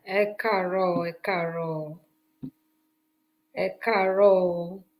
ẹ káàárọ̀ ẹ káàárọ̀ ẹ káàárọ̀ o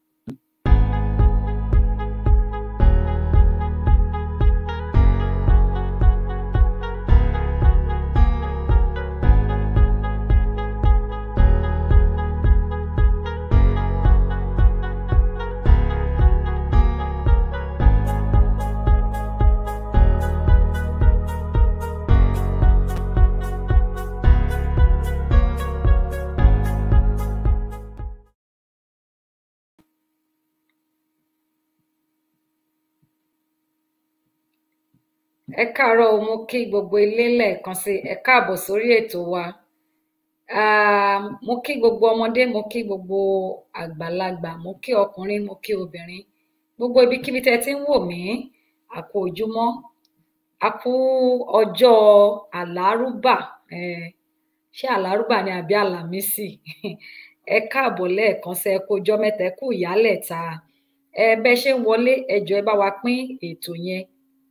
ẹ káàárọ̀ o mo kí gbogbo ilé lẹ́ẹ̀kan sí ẹ káàbọ̀ sórí ètò wa um mo kí gbogbo ọmọdé mo kí gbogbo àgbàlagbà mo kí ọkùnrin mo kí obìnrin gbogbo ibikíbi tẹ́ ti ń wò mí a kú ojúmọ́ a kú ọjọ́ àlárúbà um ṣé àlárúbà ni àbí àlàmísì ẹ káàbọ̀ lẹ́ẹ̀kan sí ẹ kú ọjọ́ mẹ́ta ẹ kú ìyálẹ̀ta ẹ bẹ ṣe ń wọlé ẹ jọ̀ọ́ ẹ bá wa pín ètò yẹn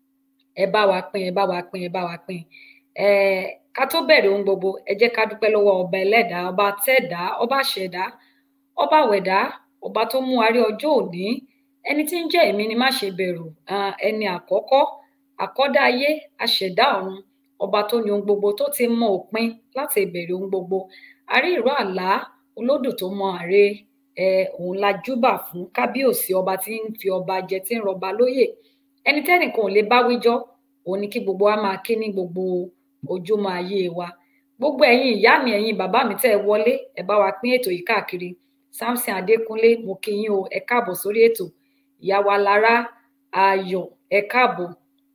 ẹ bá wa pín ẹ bá wa pín ẹ bá wa pín ẹ ká tó bẹ̀rẹ̀ ohun gbogbo ẹ jẹ́ ká dúpẹ́ lọ́wọ́ ọba ẹlẹ́dàá ọba tẹ́dàá ọba ṣẹ̀dá ọba wẹ̀dá ọba tó mú wa rí ọjọ́ òní ẹni tí ń jẹ́ èmi ni má ṣe bẹ̀rù um ẹni àkọ́kọ́ àkọ́dá ayé aṣẹ̀dá ọ̀run ọba tó ní ohun gbogbo tó ti mọ òpin láti ìbẹ̀rẹ̀ ohun gbogbo àrí ìró àlá olódù tó mọ àre um òun la júbà fún kábíyèsí ọba tí ń fi ọba jẹ tí ń rọba lóyè ẹni tẹ́nìkan ò lè bá wíjọ́ òun ni kí gbogbo wa máa kí ní gbogbo ojúmọ́ ayé wa gbogbo ẹ̀yin ìyá mi ẹ̀yin bàbá mi tẹ́ ẹ wọlé ẹ bá wa pín ètò yìí káàkiri Samson Adékúnlé mo kí yín o ẹ káàbọ̀ sórí ètò ìyá wa Lára Ayọ̀ ẹ káàbọ̀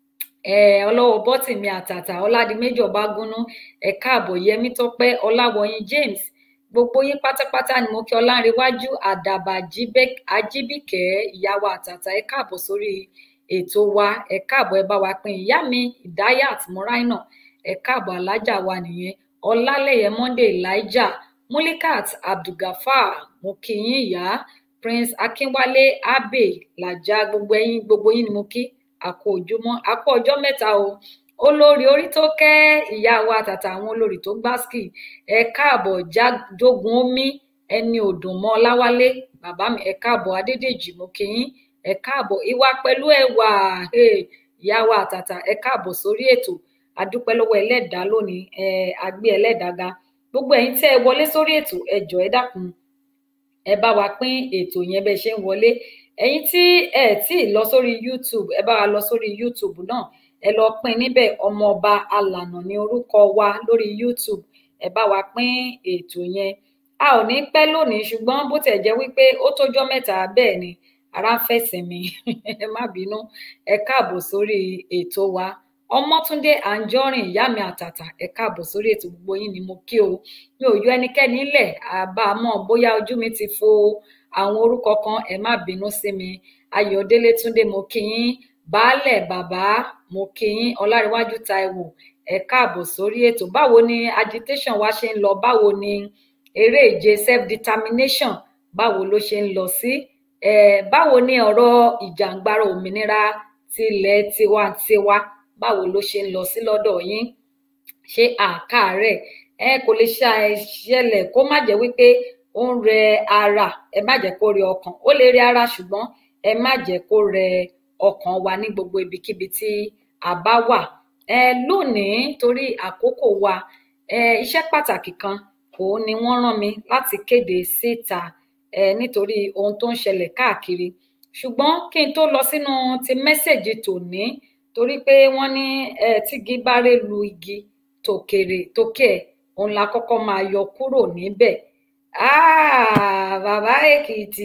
um ọlọ́wọ́ bọ́tìmí àtàtà ọládìméjì ọbágúnú ẹ káàbọ̀ yẹmí tọ́pẹ́ ọláwọyìn James gbogbo yín pátápátá ni mo kí ọlárẹwájú àdàbà ajíbíkẹ́ ìyá wa àtàtà ẹ káàbọ̀ sórí ètò wa ẹ káàbọ̀ ẹ bá wa pín ìyá mi ìdáyàt muraina ẹ káàbọ̀ alájà wa nìyẹn ọlálẹyẹ monday elijah mulikat abdulgafar mo kí yín ìyá prince akínwálé abbey làjà gbogbo ẹ̀yin gbogbo yín ni mo kí àkó ojúmọ́ àkó ọjọ́ mẹ́ta o olórí orí tó kẹ́ ìyá wa tàtà àwọn olórí tó gbáskì ẹ káàbọ̀ jádogun omi ẹni òdùnmọ́ ọláwálé bàbá mi ẹ káàbọ̀ adédèjì mo kí yín ẹ káàbọ̀ ìwà pẹ̀lú ẹwà ìyá wa àtàtà ẹ káàbọ̀ sórí ètò adúpẹ́ lọ́wọ́ ẹlẹ́dàá lónìí ẹ agbé ẹlẹ́dàá ga gbogbo ẹ̀yin tẹ́ ẹ wọlé sórí ètò ẹ jọ̀ọ́ ẹ dákun ẹ bá wa pín ètò yẹn bẹ ṣe ń wọlé ẹ̀yin tí ẹ tí ì lọ sórí youtube ẹ bá wa lọ sórí youtube náà ẹ lọ pín níbẹ̀ ọmọọba alànà ní orúkọ wa lórí youtube ẹ bá wa pín ètò yẹn a ò ní pẹ́ lónìí ṣùgbọ́n bó tẹ̀ jẹ́ wípé ó tójọ́ mẹ́ta bẹ́ẹ̀ ni ara ń fẹsẹ̀ mi ẹ má bínú ẹ káàbọ̀ sórí ètò wa ọmọtúndé àǹjọrìn ìyá mi àtàtà ẹ káàbọ̀ sórí ètò gbogbo yín ni mo kí o mi ò yọ ẹnikẹ́ni nílẹ̀ àbámọ̀ bóyá ojú mi ti fo àwọn orúkọ kan ẹ má bínú sí mi ayọ̀délé túndé mo kí yín baálẹ̀ bàbá mo kí yín ọlárẹ̀wájú táíwò ẹ káàbọ̀ sórí ètò báwo ni agitation wa ṣe ń lọ báwo ni eré ìje self determination báwo ló ṣe ń lọ sí um báwo ni ọ̀rọ̀ ìjàǹgbara òmìnira tilẹ̀ tiwantiwa báwo ló ṣe ń lọ sí lọ́dọ̀ yín ṣé àkàárẹ̀ ẹ kò lè ṣẹlẹ̀ kó má jẹ́ wípé ó ń rẹ ara ẹ má jẹ́ kó rẹ ọkàn ó lè rẹ ara ṣùgbọ́n ẹ má jẹ́ kó rẹ ọkàn wa ní gbogbo ibikíbi tí a bá wà ẹ lónìí torí àkókò wa ẹ iṣẹ́ pàtàkì kan òun ni wọ́n rán mi láti kéde síta ẹ nítorí ohun tó ń ṣẹlẹ̀ káàkiri ṣùgbọ́n kí n tó lọ sínú ti mẹ́sẹ̀gì tòní torí pé wọ́n ní ẹ tígi bá ré lu igi tòkèrè tókè ẹ̀ òun la kọ́kọ́ máa yọ kúrò níbẹ̀ ah bàbá èkìtì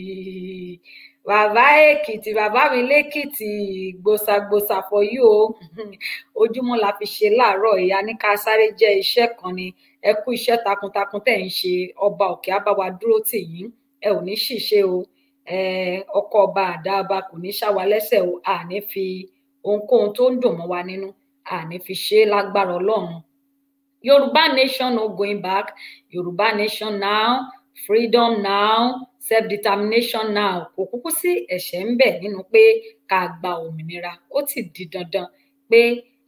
bàbá èkìtì bàbá mi lẹ́kìtì gbòsàgbòsà for you o ojúmọ́ la fi ṣe láàárọ̀ ìyá ní ká sáré jẹ́ iṣẹ́ kan ni ẹ kú iṣẹ́ takuntakun tẹ̀ ń ṣe ọba òkè á bá wa dúró tì yín ẹ ò ní ṣìṣe o ọkọ ọba àdá ọba kò ní ṣá wa lẹ́sẹ̀ o àní fi ohunkóhun tó ń dùn mọ́ wa nínú àní fi ṣe é lágbára ọlọ́run yorùbá nation no going back yorùbá nation now freedom now self-determination now kò kúkú sí ẹ̀ṣẹ̀ ń bẹ nínú pé ká gba òmìnira ó ti di dandan pé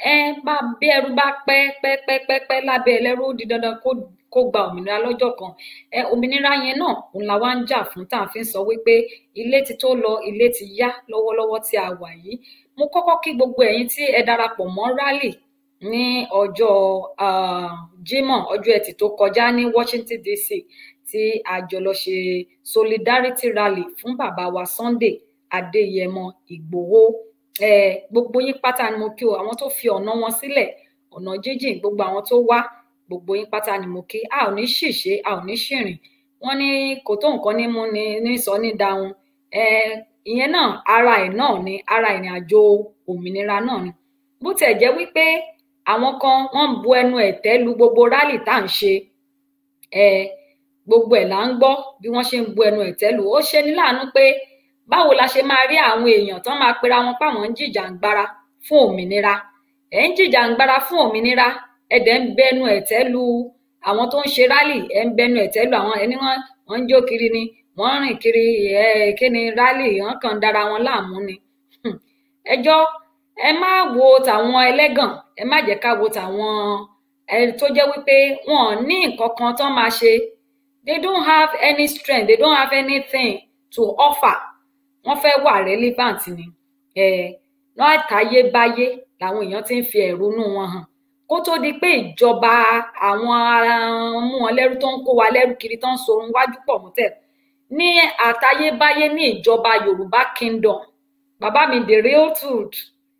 ẹ bá bí ẹrú bá pẹ́ pẹ́ pẹ́ pẹ́ pẹ́ lábẹ́ ẹlẹ́rú ó di dandan kó kó gba òmìnira lọ́jọ́ kan ẹ òmìnira yẹn náà òun la wá ń jà fún tá à ń fi sọ wípé ilé ti tó lọ ilé ti yá lọ́wọ́lọ́wọ́ tí a wà yìí mo kọ́kọ́ kí gbogbo ẹ̀yin tí ẹ darapọ̀ mọ́ rally ní ọjọ́ Jímọ̀ ọjọ́ Ẹtì tó kọjá ní Washington DC tí a jọ lọ ṣe solidarity rally fún bàbá wa Sunday Adéyẹmọ Ìgbòho ẹ gbogbo yín pátá ni mo kí o àwọn tó fi ọ̀nà wọn sílẹ̀ ọ̀nà jíjìn gbogbo àwọn tó wá gbogbo yín pátá ni mo kí a ò ní ṣìṣe a ò ní ṣìrìn wọn ní kò tó nǹkan ní mú ni ní sọ ní dáhùn ẹ ìyẹn náà ara ẹ̀ náà ni ara ìrìn àjò òmìnira náà ni bó tiẹ̀ jẹ́ wípé àwọn kan wọ́n ń bu ẹnu ẹ̀tẹ́ lu gbogbo rálì tá à ń ṣe ẹ gbogbo ẹ̀ là ń gbọ́ bí wọ́n ṣe ń bu ẹnu ẹ̀tẹ́ lu ó ṣe ní láàánú pé báwo la ṣe máa rí àwọn èèyàn tán máa pera wọn páwọn ń jìjàǹgbara fún òmìnira ẹ ń jìjàǹgbara fún òmìnira ẹ dẹ̀ ń bẹnu ẹ̀tẹ́ lu àwọn tó ń ṣe rálì ẹ ń bẹnu ẹ̀tẹ́ lu àwọn ẹni wọn wọn ń jó kiri ni wọn ń rìn kiri ẹ kí ni rálì wọn kàn ń dára wọn láàmú ni ẹjọ́ ẹ má wo tàwọn ẹlẹ́gàn ẹ má jẹ́ ká wo tàwọn ẹ tó jẹ́ wípé wọn ò ní nǹkan kan tán máa ṣe they don't have any strength they don't have anything to offer wọ́n fẹ́ wà relevant ni ẹ náà táyébáyé làwọn èèyàn ti ń fi ẹ̀rúnú wọn hàn kó tó di pé ìjọba àwọn mú wọn lẹ́rú tó ń kó wa lẹ́rú kiri tó ń sorun wájú pọ̀ mọ́tẹ̀ ní àtayébáyé ní ìjọba Yorùbá Kingdom bàbá mi the real truth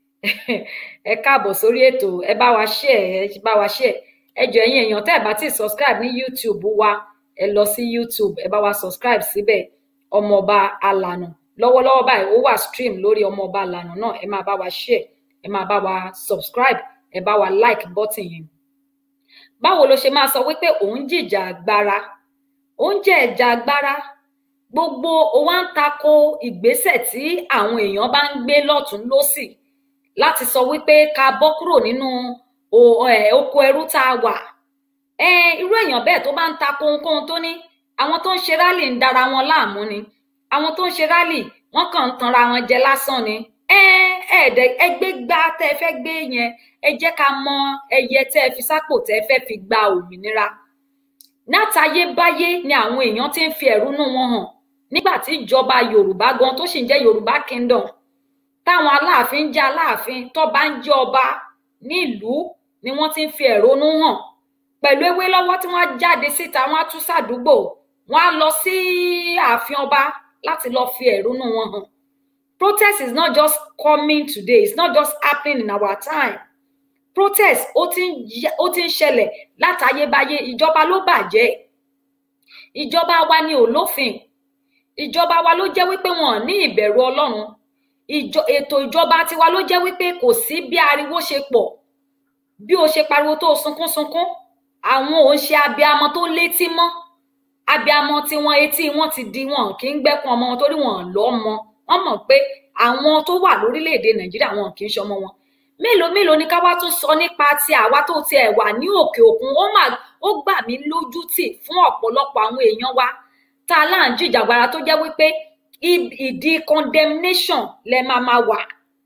ẹ káàbọ̀ sórí ètò ẹ bá wa share ẹ bá wa share ẹ jọ ẹ̀yin èèyàn tẹ́ ẹ bá ti subscribe ní YouTube wa ẹ lọ sí YouTube ẹ bá wa subscribe síbẹ̀ ọmọọba alànà lọ́wọ́lọ́wọ́ báyìí ó wà stream lórí ọmọọba alànà náà ẹ máa bá wa share ẹ máa bá wa subscribe ẹ bá wa like button yẹn báwo ló ṣe máa sọ wípé òun jìjà agbára òun jẹ ẹjà agbára gbogbo ó wá ń tako ìgbésẹ̀ tí àwọn èèyàn bá ń gbé lọ́tún lọ́sì láti sọ wípé ká bọ́ kúrò nínú oko ẹrú tá a wà irú èèyàn bẹ́ẹ̀ tó bá ń tako ohunkóhun tó ní àwọn tó ń ṣe rálì ń dara wọn láàmú ni àwọn tó ń ṣe rálì wọ́n kàn ń tanra wọn jẹ lásán ni ẹ̀ẹ́dẹ̀ ẹgbẹ́ gbá tẹ́ ẹ fẹ́ gbé yẹn ẹ jẹ́ ká mọ ẹyẹ tẹ́ ẹ fi sápò tẹ́ ẹ fẹ́ fi gba òmìnira látayébáyé ni àwọn èèyàn ti ń fi ẹ̀rúnú wọn hàn nígbà tí ìjọba yorùbá gan tó sì ń jẹ́ yorùbá kingdom táwọn aláàfin ń jẹ́ aláàfin tọ́ba ń jẹ́ ọba nílùú ni wọ́n ti ń fi ẹ̀rúnú hàn pẹ̀lú ewé lọ́wọ́ tí wọ́n jáde síta wọ́n á tún sàdúgbò wọ́n á lọ sí ààfin ọba láti lọ fi ẹ̀rúnú wọn hàn protest is not just coming today it's not just happening in our time protest ó ti ń ó ti ń ṣẹlẹ̀ látayébáyé ìjọba ló bàjẹ́ ìjọba wa ni ò lófin ìjọba wa ló jẹ́ wípé wọn ò ní ìbẹ̀rù ọlọ́run ìjọ ètò ìjọba tiwa ló jẹ́ wípé kò sí bí ariwo ṣe pọ̀ bí o ṣe pariwo tó sunkún sunkún àwọn ò ń ṣe abiamọ tó létí mọ́ abiamọ tí wọn etí wọn ti di wọn kì í gbẹ́kun ọmọ wọn torí wọn lọ́mọ wọn mọ̀ pé àwọn tó wà lórílẹ̀‐èdè nàìjíríà wọn kì í ṣọmọ wọn mélòó mélòó ni ká wá tún sọ nípa ti àwa tó tiẹ̀ wà ní òkè òkun ó mà ó gbà mí lójú tì fún ọ̀pọ̀lọpọ̀ àwọn èèyàn wa tá a láà ń jìjàgbara tó jẹ́ wípé ìdí condemnation lẹ máa máa wà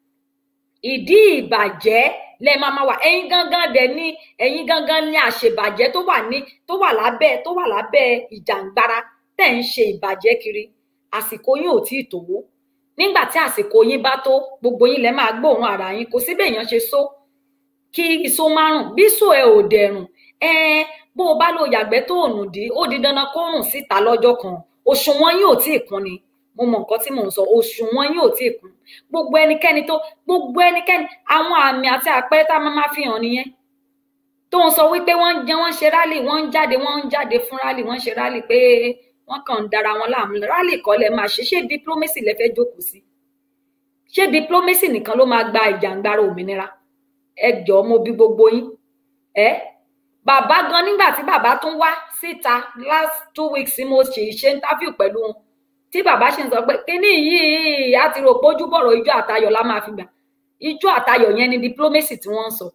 ìdí ìbàjẹ́ lẹ máa máa wà ẹ̀yin gangan dẹ̀ ní ẹ̀yin gangan ní àṣebàjẹ́ tó wà ní tó wà lábẹ́ tó wà lábẹ́ ìjàngbara tẹ̀ ń ṣe ìbàjẹ́ kiri àsìkò yín ò tí ì tó nígbà tí àsìkò yín bá tó gbogbo yín lẹ máa gbóòórùn ara yín kò sí béèyàn ṣe só kí iṣó márùn bí só ẹ ò dẹrùn ẹ bó o bá lo yàgbẹ́ tó ònù dí ó di dandan kó rùn síta lọ́jọ́ kan òṣùwọ̀n yín ò tí ì kún ni mo mọ nǹkan tí mò ń sọ òṣùwọ̀n yín ò tí ì kún gbogbo ẹnikẹ́ni tó gbogbo ẹnikẹ́ni àwọn àmì àti àpẹẹrẹ tá a máa máa fi hàn nìyẹn tó ń sọ wípé wọ́n ń jẹ wọ́n ń ṣe rálì wọ́n ń jáde wọ́n ń jáde fún rálì wọ́n ń ṣe rálì pé wọ́n kàn ń dara wọn láàmú rálì kọ́ lẹ máa ṣe ṣé diplomacy lẹ fẹ́ jókòó sí ṣé diplomacy nìkan ló máa gba ìjàngbara òmìnira ẹ jọ̀ọ́ mo bí gbogbo yín ẹ bàbá gan nígbà tí bàbá tún wá síta last two weeks tí mo ṣe ṣe interview pẹ̀lú wọn tí bàbá ṣe ń sọ pé kíní yìí á ti rò pé ojúbọ̀rọ̀ ijó àtayọ̀ la máa fi gbà ijó àtayọ̀ yẹn ni diplomacy tí wọ́n ń sọ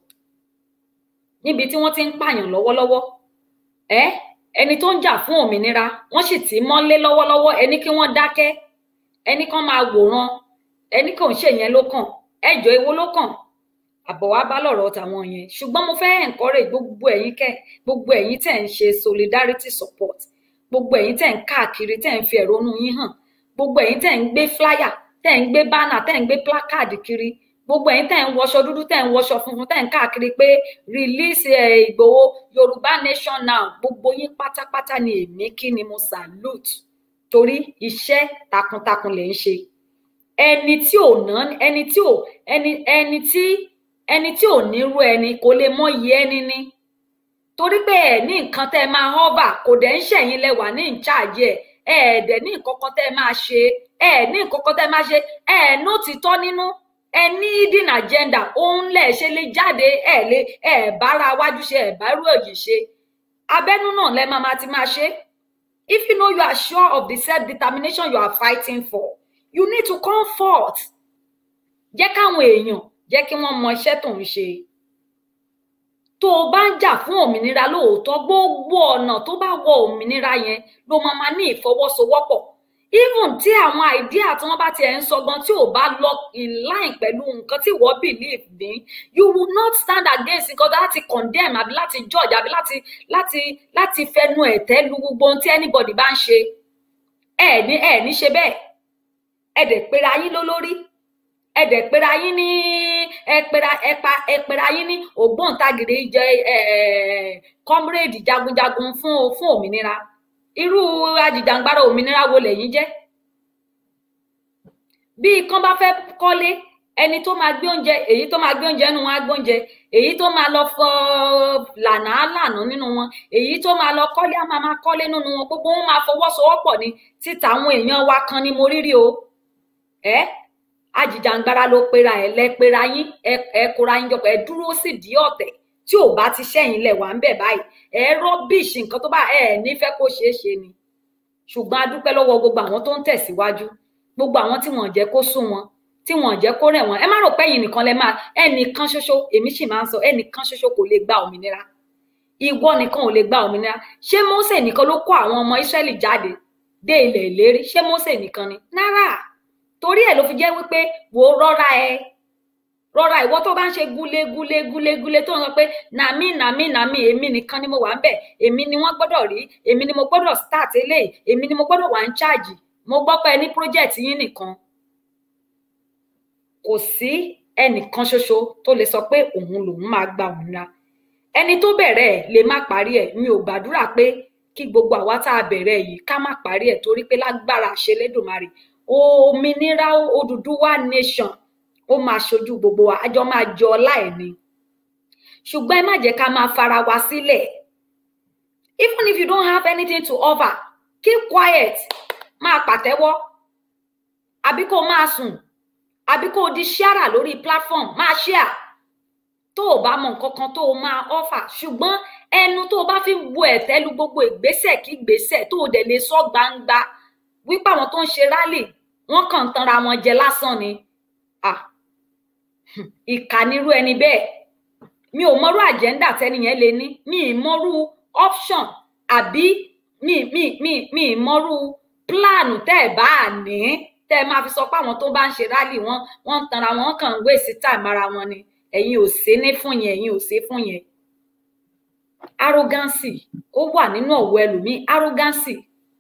níbi tí wọ́n ti ń pààyàn lọ́wọ́lọ́wọ́ ẹ ẹni tó ń jà fún òmìnira wọ́n sì ti mọ́lé lọ́wọ́lọ́wọ́ ẹni kí wọ́n dákẹ́ ẹni kan máa wòran ẹni kò ń ṣe yẹn ló kàn ẹjọ́ ewo ló kàn àbọ̀ wá bá lọ̀rọ̀ tàwọn yẹn ṣùgbọ́n mo fẹ́ encourage gbogbo ẹ̀yin kẹ́ gbogbo ẹ̀yin tẹ̀ ń ṣe solidarity support gbogbo ẹ̀yin tẹ̀ ń káàkiri tẹ̀ ń fi ẹ̀rọnú yín hàn gbogbo ẹ̀yin tẹ̀ ń gbé flyer tẹ̀ ń gbé banner tẹ̀ ń gbé placard kiri gbogbo ẹ̀yin tẹ̀ ń wọṣọ dúdú tẹ̀ ń wọṣọ funfun tẹ̀ ń káàkiri pé release ẹ̀ Ìgbòho Yorùbá nation now gbogbo yín pátápátá ni èmi kí ni mo salute torí iṣẹ́ takuntakun lè ń ṣe ẹni tí ò ná ẹni tí ò ẹni ẹni tí ẹni tí ò nírú ẹni kò lè mọyì ẹni ní torí pé ẹ ní nǹkan tẹ́ máa hover kò dẹ̀ ń ṣẹ̀yìn lẹ́wà ní ìcháàjì ẹ ẹ dẹ̀ ní nǹkan kan tẹ́ máa ṣe ẹ ní nǹkan kan tẹ́ máa ṣe ẹ ní òtítọ́ nínú ẹ ní hidden agenda òun lẹ ṣe lè jáde ẹ lè ẹ bára wájú ṣe ẹ bá rú èyí ṣe abẹ́nú náà lẹ máa máa ti máa ṣe if you know you are sure of the self determination you are fighting for you need to come forth jẹ́ káwọn èèyàn jẹ́ kí wọ́n mọ iṣẹ́ tó ń ṣe tó o bá ń jà fún òmìnira lóòótọ́ gbogbo ọ̀nà tó bá wọ òmìnira yẹn ló máa ma ní ìfọwọ́sowọ́pọ̀ even tí àwọn idea tí wọ́n bá tiẹ̀ ń sọ gan tí ò bá lọ in line pẹ̀lú nǹkan tí wọ́n believe ní you will not stand against nǹkan láti condemn àbí láti judge àbí láti láti láti fẹnu ẹ̀tẹ́ lu gbogbo ohun tí anybody bá ń ṣe ẹ ní ẹ ní ṣe bẹ́ẹ̀ ẹ dẹ̀ pera yín lólórí ẹ dẹ̀ pera yín ní ẹ pera ẹ pa ẹ pera yín ní ògbóǹtagìrì jẹ ẹ comrade jagunjagun fún fún òmìnira irú ajìjàngbara òmìnira wo lẹ̀yin jẹ́ bí ikán bá fẹ́ kọ́lé ẹni tó máa gbé oúnjẹ èyí tó máa gbé oúnjẹ nínú wọn á gbé oúnjẹ èyí tó máa lọ fọ lànà á lànà nínú wọn èyí tó máa lọ kọ́lé á máa máa kọ́lé nínú wọn gbogbo wọn máa fọwọ́sowọ́pọ̀ ni títa àwọn èèyàn wa kan ni mo rírí o ẹ ajìjàngbara ló pera ẹ lẹ pera yín ẹ ẹ kóra yín jọpọ̀ ẹ dúró sí di ọ̀tẹ̀ tí ò bá ti ṣẹ̀yìn lẹ̀ wá ń bẹ̀ báyìí ẹ rọ́bìṣì nǹkan tó bá ẹ nífẹ̀ẹ́ kó ṣeé ṣe ni ṣùgbọ́n a dúpẹ́ lọ́wọ́ gbogbo àwọn tó ń tẹ̀síwájú gbogbo àwọn tí wọ́n jẹ́ kó sún wọn tí wọ́n jẹ́ kó rẹ̀ wọ́n ẹ má rò pé ẹ̀yin nìkan lẹ máa ẹnìkan ṣoṣo èmi sì máa ń sọ ẹnìkan ṣoṣo kò lè gba òmìnira ìwọ nìkan ò lè gba òmìnira ṣé Mósè nìkan ló kó àwọn ọmọ Ísírẹ́lì jáde dé ilẹ̀ ìlérí ṣé Mósè nìkan ni náírà torí ẹ̀ ló fi jẹ́ wípé wò ó rọra ẹ rọra ìwọ tó bá ń ṣe gúlé gúlé gúlé gúlé tó ń sọ pé nàmí nàmí nàmí èmi nìkan ni mo wà ń bẹ̀ èmi ni wọ́n gbọ́dọ̀ rí èmi ni mo gbọ́dọ̀ start eléyìí èmi ni mo gbọ́dọ̀ wà ń charge mo gbọ́ pé ní project yín nìkan kò sí ẹnìkan ṣoṣo tó lè sọ pé òun lòun máa gba òmìnira ẹni tó bẹ̀rẹ̀ ẹ̀ lè má parí ẹ̀ mi ò gbàdúrà pé kí gbogbo àwa tá a bẹ̀rẹ̀ yìí ká má parí ẹ̀ torí pé lágbára ṣẹlẹ́dùnmarè òmìnira Odùduwà nation ó máa ṣojú gbogbo wa àjọ máa jọ ọlá ẹ̀ ni ṣùgbọ́n ẹ má jẹ́ ká máa fara wa sílẹ̀ even if you don't have anything to offer keep quiet máa pàtẹ́wọ́ àbí kó máa sùn àbí kó di ṣíàrà lórí platform máa ṣíà tó o bá mọ nǹkan kan tó o máa offer ṣùgbọ́n ẹnu tó o bá fi ń bu ẹ̀tẹ́ lu gbogbo ìgbésẹ̀ kí ìgbésẹ̀ tó o dẹ̀ lè sọ gbangba wípé àwọn tó ń ṣe rálì wọ́n kàn ń tanra wọn jẹ lásán ni ah ìkà nírú ẹni bẹ́ẹ̀ mi ò mọrú àjẹ́ndà tẹ́ni yẹn lè ní mi ì mọrú option àbí mi mi mi mi ì mọrú pílánù tẹ́ ẹ̀ bá ní tẹ́ ẹ máa fi sọ pé àwọn tó bá ń ṣe rálì wọn wọ́n ń tanra wọn kàn ń wéèsì táìmù ara wọn ni ẹ̀yin ò ṣe ní fún yẹn ẹ̀yin ò ṣe fún yẹn arrogancy ó wà nínú ọ̀wọ́ ẹlòmíì arrogancy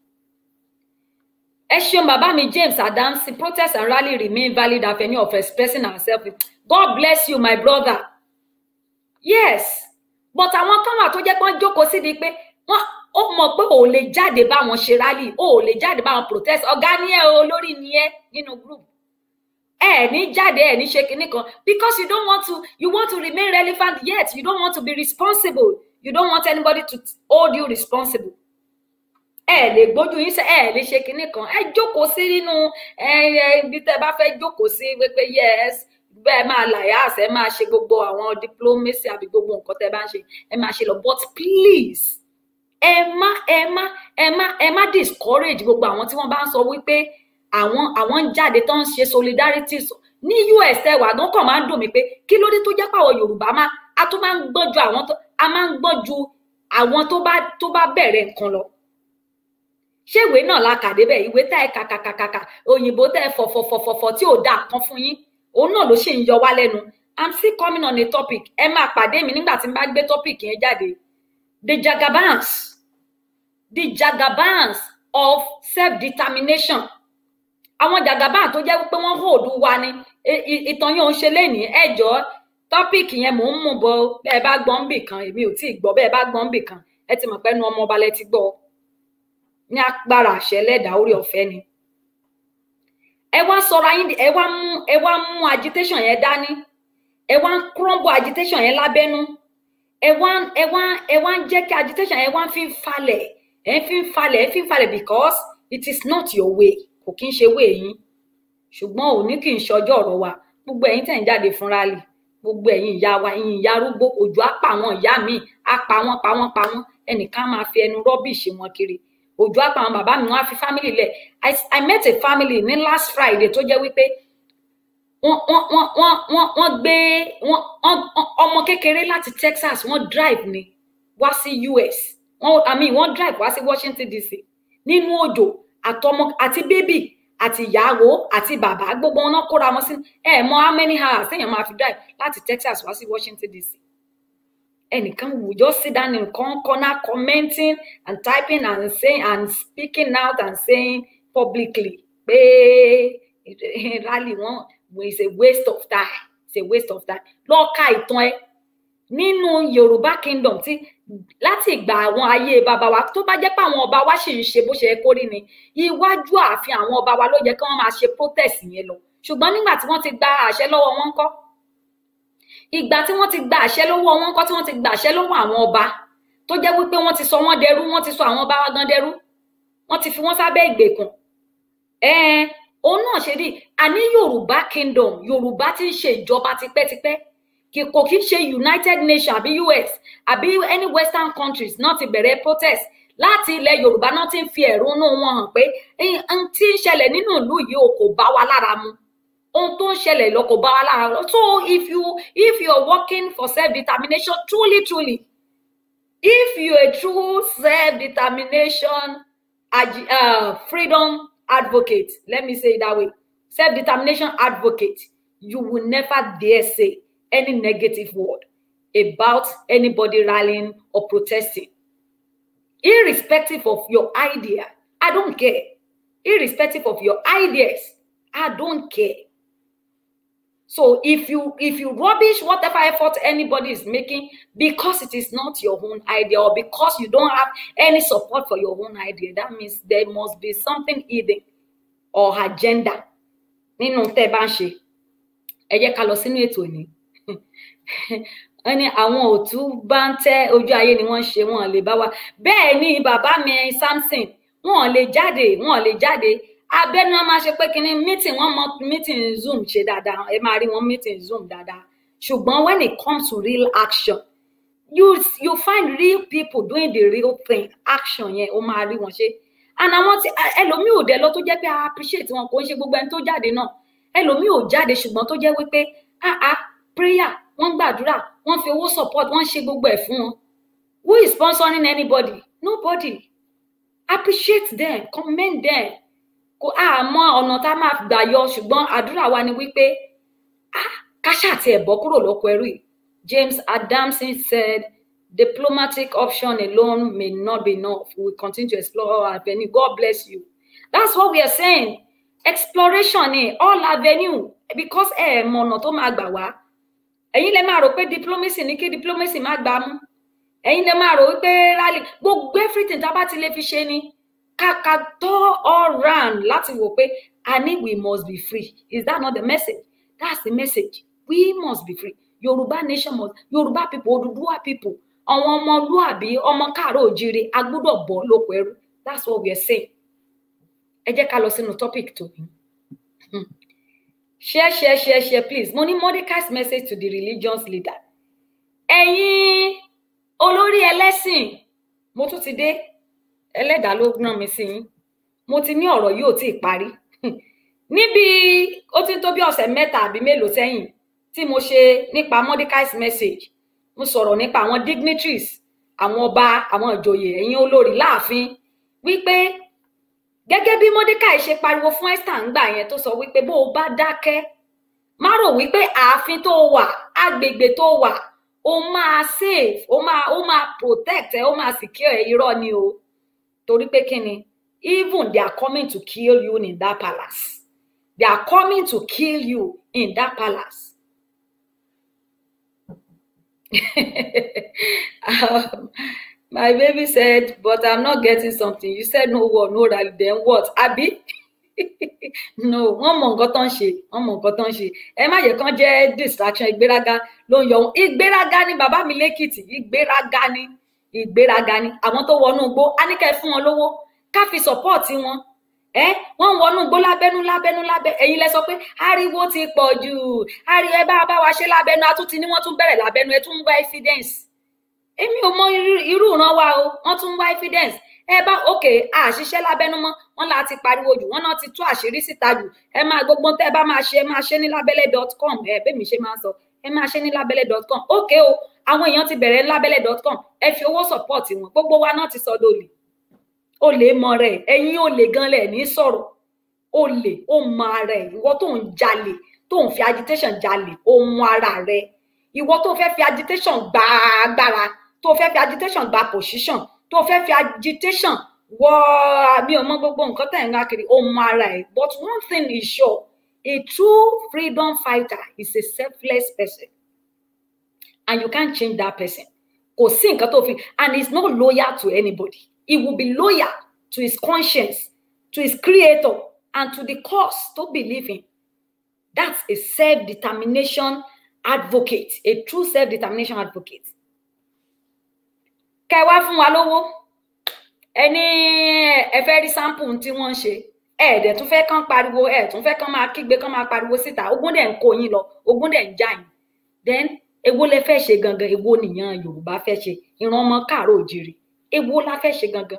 ẹ ṣeun bàbá mi James Adamsi protest and rally remain valid avenue of expressing ourselves God bless you my brother yes but àwọn kan wà tó jẹ́ pé wọ́n jókòó síbi pé wọ́n ó mọ̀ pé ò lè jáde bá wọn ṣe rally ò lè jáde bá wọn protest ọ̀gá ni ẹ o olórí ni ẹ nínú group ẹ ní jáde ẹ ní ṣe kinní kan because you don't want to you want to remain relevant yet you don't want to be responsible you don't want anybody to hold you responsible ẹ lè gbójú yín sẹ ẹ lè ṣe kinní kan ẹ jókòó sí nínú ẹ ibi tẹ bá fẹ́ jókòó sí pé yes bẹ́ẹ̀ máa làyàs ẹ máa ṣe gbogbo àwọn diplomacy àbí gbogbo nǹkan tẹ bá ń ṣe ẹ máa ṣe lọ but please ẹ má ẹ má ẹ má ẹ má discourage gbogbo àwọn tí wọ́n bá ń sọ wípé àwọn àwọn ń jáde tó ń ṣe solidarity ní US ẹ wà gan kàn máa ń dùn mí pé kí ló dé tó jẹ́ pàwọ̀ Yorùbá máa a tún máa ń gbọ́n ju àwọn tó a máa ń gbọ́n ju àwọn tó bá tó bá bẹ̀rẹ̀ nǹkan lọ ṣé ìwé náà la kà débẹ̀ ìwé tá ẹ kàkàkàkàkà òyìnbó tẹ fọ̀fọ̀fọ̀fọ̀ tí ò dáa kan fún yín òun náà ló ṣì ń yọ wá lẹ́nu i'm still coming on a topic ẹ máa pàdé mi nígbà tí n bá gbé topic yẹn jáde the jagabans the jagabans of self-determination àwọn jagabans tó jẹ́ wípé wọ́n hold wa ni ìtàn yóò ń ṣe lénìí ẹjọ́ tọ́pìkì yẹn mò ń mú bọ bẹ́ẹ̀ bá gbọ́n bì kan èmi ò tí ì gbọ́ bẹ́ẹ̀ bá gbọ́n bì kan ẹ ti mọ̀ pé nu ọmọ ọba lẹ ti gbọ́ ní agbára àṣẹ lẹ́dàá orí ọ̀fẹ́ ni ẹ wá sọra yín ẹ wá mú ẹ wá mú agitation yẹn dání ẹ wá ń crumble agitation yẹn lábẹ́nú ẹ wá ẹ wá ẹ wá ń jẹ́ kí agitation yẹn wá fi ń falẹ̀ ẹ fi ń falẹ̀ ẹ fi ń falẹ̀ because it is not your way kò kí ń ṣe way yín ṣùgbọ́n òní kì í ṣọjọ́ ọ̀rọ̀ wa gbogbo ẹ̀yin tẹ̀ ń jáde fún rally gbogbo ẹ̀yin ìyá wa ẹ̀yin ìyá arúgbó òjò á pa àwọn ìyá mi á pa wọ́n pa wọ́n pa wọ́n ẹnìkan máa fi ẹnu rọ́bìṣì wọn kiri òjò á pa àwọn bàbá mi wọ́n á fi family lẹ̀ I, I met a family ní last Friday tó jẹ́ wípé wọ́n wọ́n wọ́n wọ́n wọ́n wọ́n gbé wọ́n ọmọ kékeré láti Texas wọ́n drive ni wá sí US wọ́n I mean wọ́n drive wá sí Washington DC nínú òjò àtọmọ àti bébì àti ìyàwó àti bàbá gbogbo wọn náà kóra wọn sí ẹ mọ how many hours téèyàn máa fi drive láti Texas wá sí Washington DC ẹnìkan wù just sit down in one corner commenting and typing and saying and speaking out and saying publicly pé rally wọn is a waste of time it's a waste of time lọ ka ìtàn ẹ nínú Yorùbá kingdom tí láti ìgbà àwọn ayé bàbá wa tó bá jẹ́ pé àwọn ọba wa sì ń ṣe bó ṣe yẹ kó rí ni iwájú ààfin àwọn ọba wa ló yẹ kí wọ́n máa ṣe protest yẹn lọ ṣùgbọ́n nígbà tí wọ́n ti gba àṣẹ lọ́wọ́ wọn ńkọ́ ìgbà tí wọ́n ti gba àṣẹ lọ́wọ́ wọn ńkọ́ tí wọ́n ti gba àṣẹ lọ́wọ́ àwọn ọba tó jẹ́ wípé wọ́n ti sọ wọ́n dẹrú wọ́n ti sọ àwọn ọba wa gan dẹrú wọ́n ti fi wọ́n sábẹ́ ìgbèkùn ẹ̀ẹ́n òun náà ṣe rí àní Yorùbá kingdom Yorùbá ti ń ṣe ìjọba tipẹ́tipẹ́ kò kí ń ṣe United Nations àbí US àbí any Western countries náà ti bẹ̀rẹ̀ protest láti ilẹ̀ Yorùbá náà ti ń fi ẹ̀rúnú wọn hàn pé n tí ń ṣẹlẹ̀ nínú ìlú yìí ò kò bá wa lára mu ohun tó ń ṣẹlẹ̀ lọ kò bá wa lára mu so if you if you are working for self-determination truly truly if you are a true self-determination uh, freedom advocate let me say it that way self-determination advocate you will never dare say any negative word about anybody rallying or protesting irrespective of your idea i don't care irrespective of your ideas i don't care so if you if you rubbish whatever effort anybody is making because it is not your own idea or because you don't have any support for your own idea that means there must be something hidden or agenda nínú tẹ́ bá ń ṣe ẹ jẹ́ ká lọ sínú ètò ní wọ́n ní àwọn òtú bá ń tẹ́ ojú ayé ni wọ́n ṣe wọ́n lè bá wa bẹ́ẹ̀ ni bàbá mi Samson wọ́n lè jáde wọ́n lè jáde abẹ́nu wọn máa ṣe pé kínní meeting wọ́n mọ meeting zoom ṣe dáadáa ẹ máa rí wọn meeting zoom dáadáa ṣùgbọ́n when it comes to real action you you find real people doing the real thing action yẹn ó máa rí wọn ṣe and àwọn tí ẹlòmíì ò dẹ lọ tó jẹ́ pé i appreciate wọn kò ń ṣe gbogbo ẹni tó jáde náà ẹlòmíì ò jáde ṣùgbọ́n tó jẹ́ wípé ah ah prayer wọ́n gbàdúrà wọ́n fi owó support wọ́n ṣe gbogbo ẹ̀ fún wọn who is sponsoring anybody nobody appreciate them commend them kò àmọ́ ọ̀nà tá a máa gbà yọ ṣùgbọ́n àdúrà wa ni wípé ah káṣá àti ẹ̀bọ́ kúrò lóko ẹrú yìí James Adamson said diplomatic option alone may not be enough we will continue to explore all avenue God bless you that's what we are saying exploration ni all avenue because ẹ mọ ọ̀nà tó máa gbà wá ẹ̀yin lè máa rò pé diplomacy ní kí diplomacy má gbà mú ẹ̀yin lè máa rò wípé rally gbogbo everything tá a bá ti lè fi ṣe ni kàkà tó all round láti wò pé i need we must be free is that not the message that's the message we must be free yorùbá nation must yorùbá people Odùduwà people àwọn ọmọlúàbí ọmọ káàárọ̀ òjíire a gbọ́dọ̀ bọ́ lóko ẹrú that's what we are saying ẹ jẹ́ ká lọ sínú topic tó ní. share share share share please mo ní Mordecai's message to the religious leader ẹ̀yin olórí ẹlẹ́sìn mo tún ti dé ẹlẹ́dàá ló rán mi sí yín mo ti ní ọ̀rọ̀ yìí ò tí ì parí níbi ó ti ń tó bí ọ̀sẹ̀ mẹ́ta àbí mélòó sẹ́yìn tí mo ṣe nípa Mordecai's message mo sọ̀rọ̀ nípa àwọn dignitaries àwọn ọba àwọn ìjòyè ẹ̀yin olórí láàfin wípé gẹ́gẹ́ bí Mordecai ṣe pariwo fún Esther ńgbà yẹn tó sọ wípé bó o bá dákẹ́ má rò wípé ààfin tó wà agbègbè tó wà ó máa save ó máa ó máa protect ẹ ó máa secure ẹ irọ́ ni o torí pé kí ni even they are coming to kill you in that palace they are coming to kill you in that palace. um, my baby said but i'm not getting something you said no war no rally then what abi no wọn mọ nǹkan tó ń ṣe wọn mọ nǹkan tó ń ṣe ẹ má yẹ kán jẹ distraction ìgbéraga ló ń yọ wọn ìgbéraga ni bàbá mi lẹkìtì ìgbéraga ni ìgbéraga ni àwọn tó wọnú igbó á ní kẹ fún wọn lówó ká fi support wọn ẹ wọn ń wọnú igbó lábẹnú lábẹnú lábẹ ẹ̀yin lẹ sọ pé ariwo ti pọ̀ jù ariwo ẹ bá bá wa ṣe lábẹnú àtúntì ni wọn tún bẹ̀rẹ̀ lábẹnú ẹ tún ń wá evidence èmi ò mọ irú ìran wa o wọn tún ń wá evidence ẹ bá òkè àṣìṣe lábẹnú mọ wọn là ti pariwo jù wọn náà ti tú àṣírí síta jù ẹ máa gbogbo tẹ bá máa ṣe ẹ máa ṣe ní lábẹ́lẹ̀ dot com ẹ bẹ́ẹ̀ mi ṣe máa ń sọ ẹ máa ṣe ní lábẹ́lẹ̀ dot com òkè o àwọn èèyàn ti bẹ̀rẹ̀ lábẹ́lẹ̀ dot com ẹ fi owó support wọn gbogbo wa náà ti sọ lólè olè mọ rẹ ẹ̀yin olè gan lẹ ní sọ̀rọ̀ olè ó mọ ara ẹ ìwọ tó ń jalè tó ń fi agitation jalè ó mọ ara rẹ ìwọ tó fẹ́ fi agitation gba agbára tó fẹ́ fi agitation gba position tó fẹ́ fi agitation wọ àbí ọmọ gbogbo nǹkan tẹ̀ ń wá kiri ó mọ ara ẹ̀ but one thing is sure a true freedom fighter is a selfless person and you can't change that person kò sí nǹkan tó fi and he is not loyal to anybody he will be loyal to his conscience to his creator and to the cause to believe in that's a self-determination advocate a true self-determination advocate kẹ wá fún wa lówó ẹni ẹ fẹ́ rí sample tí wọ́n ń ṣe ẹ dẹ̀ tún fẹ́ kán pariwo ẹ tún fẹ́ kán máa kígbe kán máa pariwo síta ogún dẹ̀ ń kó yín lọ ogún dẹ̀ ń já yín then èwo lẹ fẹ́ ṣe gangan èwo nìyẹn Yorùbá fẹ́ ṣe ìran ọmọ káàárọ̀ òjìrì èwo la fẹ́ ṣe gangan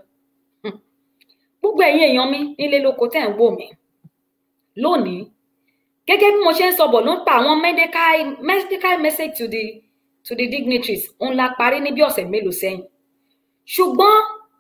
gbogbo ẹ̀yin èèyàn mi nílé lóko tẹ́ ń wò mí lónìí gẹ́gẹ́ bí mo ṣe ń sọ bọ̀ ló ń pa àwọn medical medical message to the to the dignitaries òun la parí ní bí ọ̀sẹ̀ mélòó sẹ́yìn ṣùgbọ́n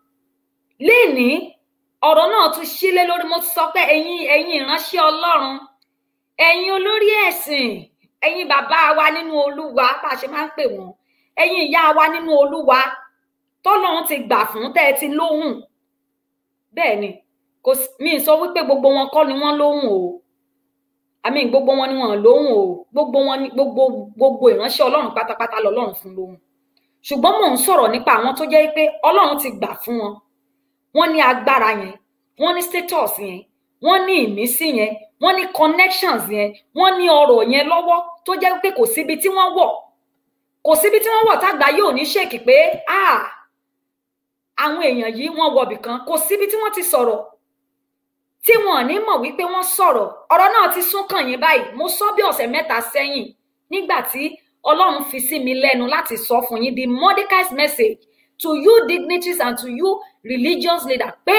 léèní ọ̀rọ̀ náà tún sílé lórí mo sọ pé ẹ̀yin ẹ̀yin ìránṣẹ́ Ọlọ́run ẹ̀yin olórí ẹ̀sìn ẹ̀yin bàbá wa nínú Olúwa bá a ṣe máa ń pè wọ́n ẹ̀yin ìyá wa nínú Olúwa tọ́lọ́run ti gbà fún tẹ́ ẹ ti lóhùn bẹ́ẹ̀ ni kò mí sọ wípé gbogbo wọn kọ́ ni wọ́n lóhùn o àmì gbogbo wọn ni wọn lóhùn o gbogbo wọn ni gbogbo gbogbo ìránṣẹ́ Ọlọ́run pátápátá lọ́lọ́run fún lóhùn ṣùgbọ́n mò ń sọ̀rọ̀ nípa àwọn tó jẹ́ pé Ọlọ́run ti gbà fún wọn wọ́n ní agbára yẹn wọ́n ní status yẹn wọ́n ní ìmísí yẹn wọ́n ní connections yẹn wọ́n ní ọrọ̀ yẹn lọ́wọ́ tó jẹ́ pé kò síbi tí wọ́n wọ̀ kò síbi tí wọ́n wọ̀ tágbà yóò ní ṣèkì pé ah àwọn èèyàn yìí wọ́n wọbì kan kò síbi tí wọ́n ti sọ̀rọ̀ tí wọn ò ní mọ̀ wípé wọ́n sọ̀rọ̀ ọ̀rọ̀ náà ti sún kàn yín báyìí mo sọ bí ọ̀sẹ̀ mẹ́ta sẹ́yìn nígbà tí Ọlọ́run fi sí mi lẹ́nu láti sọ fún yín the Mordecai's message to you dignitaries and to you religious leaders pé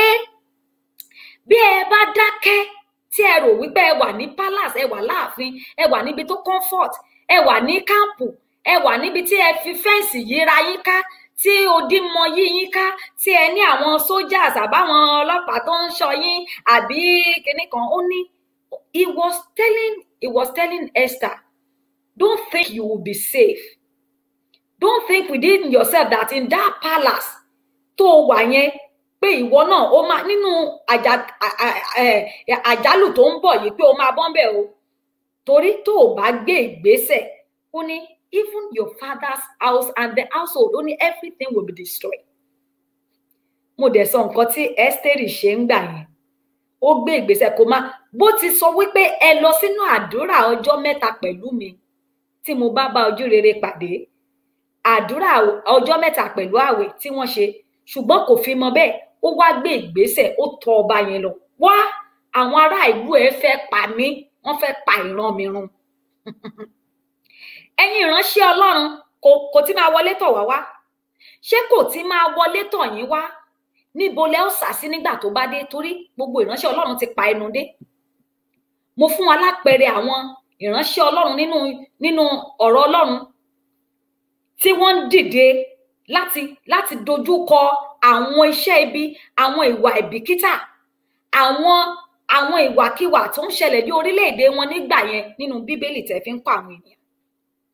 bí ẹ bá dákẹ́ tí ẹ rò wípé ẹ wà ní palace ẹ wà láàfin ẹ wà níbi tó comfort ẹ wà ní káàpù ẹ wà níbi tí ẹ fi fẹ́ǹsì yíra yín ká tí odi mọ yí yín ká tí ẹ ní àwọn soldiers àbáwọn ọlọ́pàá tó ń ṣọ́ yín àbí kinní kan ó ní he was telling he was telling Esther don't think you will be safe don't think within yourself that in that palace tó wà yẹn pé ìwọ náà ó máa nínú àjálù tó ń bọ̀ yìí pé ó máa bọ́ ń bẹ̀ o torí tó o bá gbé ìgbésẹ̀ ó ní even your father's house and the household ó ní everything will be destroyed. mo dẹ̀ sọ nǹkan tí Ẹ́sítérì ṣe ń gbà yẹn ó gbé ìgbésẹ̀ kó má bó ti sọ wípé ẹ lọ sínú àdúrà ọjọ́ mẹ́ta pẹ̀lú mi tí mo bá bá ojú rere pàdé àdúrà ọjọ́ mẹ́ta pẹ̀lú àwẹ̀ tí wọ́n ṣe ṣùgbọ́n kò fi mọ bẹ́ẹ̀ ó wá gbé ìgbésẹ̀ ó tọ ọba yẹn lọ wá àwọn ará ìlú ẹ fẹ́ pa mí wọ́n fẹ́ pa ìran mi run ẹ̀yin ìránṣẹ́ Ọlọ́run kò kò tí máa wọlé tọ̀ wá wá ṣé kò tí máa wọlé tọ̀ yín wá níbo lẹ ó sà sí nígbà tó bá dé torí gbogbo ìránṣẹ́ Ọlọ́run ti pa ẹnu dé mo fún wa lápẹẹrẹ àwọn ìránṣẹ́ Ọlọ́run nínú nínú ọ̀rọ̀ Ọlọ́run tí wọ́n ń dìde láti láti dojú kọ àwọn iṣẹ́ ibi àwọn ìwà ìbìkítà àwọn àwọn ìwàkiwà tó ń ṣẹlẹ̀ ní orílẹ̀-èdè wọn nígbà yẹn nínú Bíbélì tẹ́ fi ń pa àwọn ènìyàn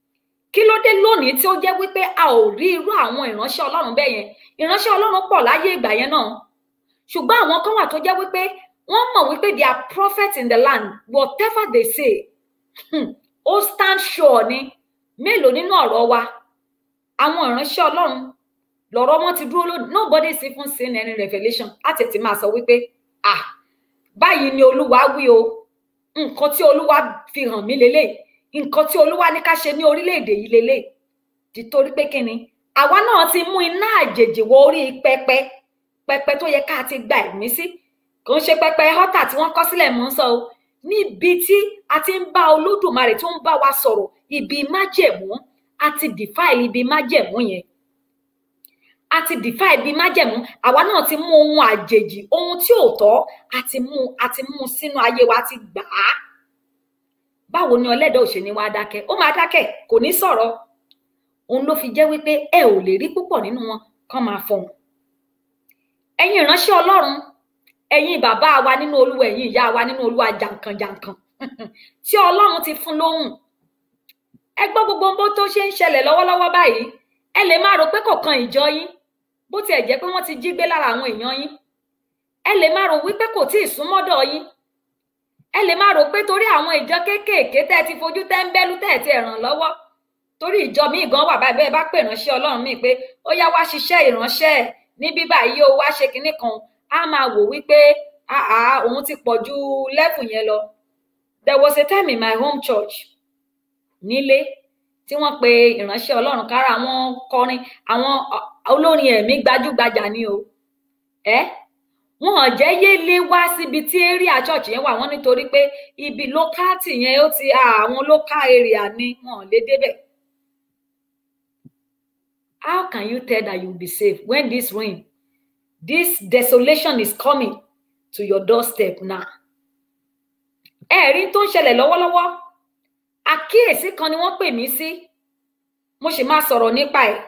kí ló dé lónìí tí ó jẹ́ wípé a ò rí irú àwọn ìránṣẹ́ ọlọ́run bẹ́ẹ̀ yẹn ìránṣẹ́ ọlọ́run pọ̀ láyé ìgbà yẹn náà ṣùgbọ́n àwọn kan wà tó jẹ́ wípé wọ́n mọ̀ wípé they are prophets in the land whatever they say hmm, ó stand sure ni mélòó nínú ọ̀rọ̀ wa àwọn ìránṣẹ́ ọlọ́run lọ̀rọ̀ wọn ti dúró lónìí nobody is even saying any revelation láti ti máa sọ wípé ah báyìí ni olúwa wí o nǹkan tí olúwa fi hàn mí lélẹ̀ nǹkan tí olúwa ní ká ṣe ní orílẹ̀-èdè yìí lélẹ̀ títorí pé kíni àwa náà ti mú iná àjèjì wọ orí pẹpẹ pẹpẹ tó yẹ ká ti gba ẹ̀mí sí kò ń ṣe pẹpẹ họ́tà tí wọ́n kọ́ sílẹ̀ mọ́ ń sọ o níbi tí a ti ń bá olódùmarè tó ń bá wa sọ̀rọ̀ ibi májẹ̀mú a ti defile ibi májẹ̀mú yẹn a ti defile ibi májẹ̀mú àwa náà ti mú ohun àjèjì ohun tí ò tọ́ a ti mú a ti mú sínú ayé wa a ti gbà á báwo ni ọlẹ́dàá òṣèlú wa dákẹ́ ó máa dákẹ́ kò ní sọ̀rọ̀ òun ló fi jẹ́ wípé ẹ ò lè rí púpọ̀ nínú wọn kán máa fọhùn ẹ̀yin ìránṣẹ́ ọlọ́run ẹ̀yin bàbá wa nínú olúwa ẹ̀yin ìyá wa nínú olúwa jàǹkànjàǹkàn tí ọlọ́run ti fún lóhùn ẹ gbọ́ gbogbo bó tó ṣe ń ṣẹlẹ̀ lọ́wọ́lọ́wọ́ báyìí ẹ lè máa rò pé kò kan ìjọ yín bó tiẹ̀ jẹ́ pé wọ́n ti jí gbé lára àwọn èèyàn yín ẹ lè máa rò wípé kò tíì súnmọ́dọ̀ yín ẹ lè máa rò pé torí àwọn ìjọ kéékèèké tẹ́ ẹ ti fojú tẹ́ńbẹ́lú tẹ́ ẹ ti ràn lọ́wọ́ torí ìjọ míì gan wà báyìí bẹ́ẹ̀ bá pè ránṣẹ́ ọlọ́run míì pé ó yá wá ṣiṣẹ́ ìránṣẹ́ ẹ̀ ní bíbá yìí ó wá ṣe kinní kan á máa wò wípé àá òun ti pọ̀ ju lẹ́fù yẹn lọ there was a time in my home church nílé tí wọ́n pe ìránṣẹ́ ọlọ́run kára àwọn kọrin àwọn olórin ẹ̀mí gbajúgbajà ni o ẹ wọn ò jẹ́ yé lé wá síbi tí area church yẹn wà wọ́n nítorí pé ibi lókàtì yẹn ó ti àwọn local area ni wọn ò lè débẹ̀ how can you tell that you will be safe when this rain this desolation is coming to your doorstep now ẹ̀rí tó ń ṣẹlẹ̀ lọ́wọ́lọ́wọ́ àkíyèsí kan ni wọ́n pè mí sí mo sì máa sọ̀rọ̀ nípa ẹ̀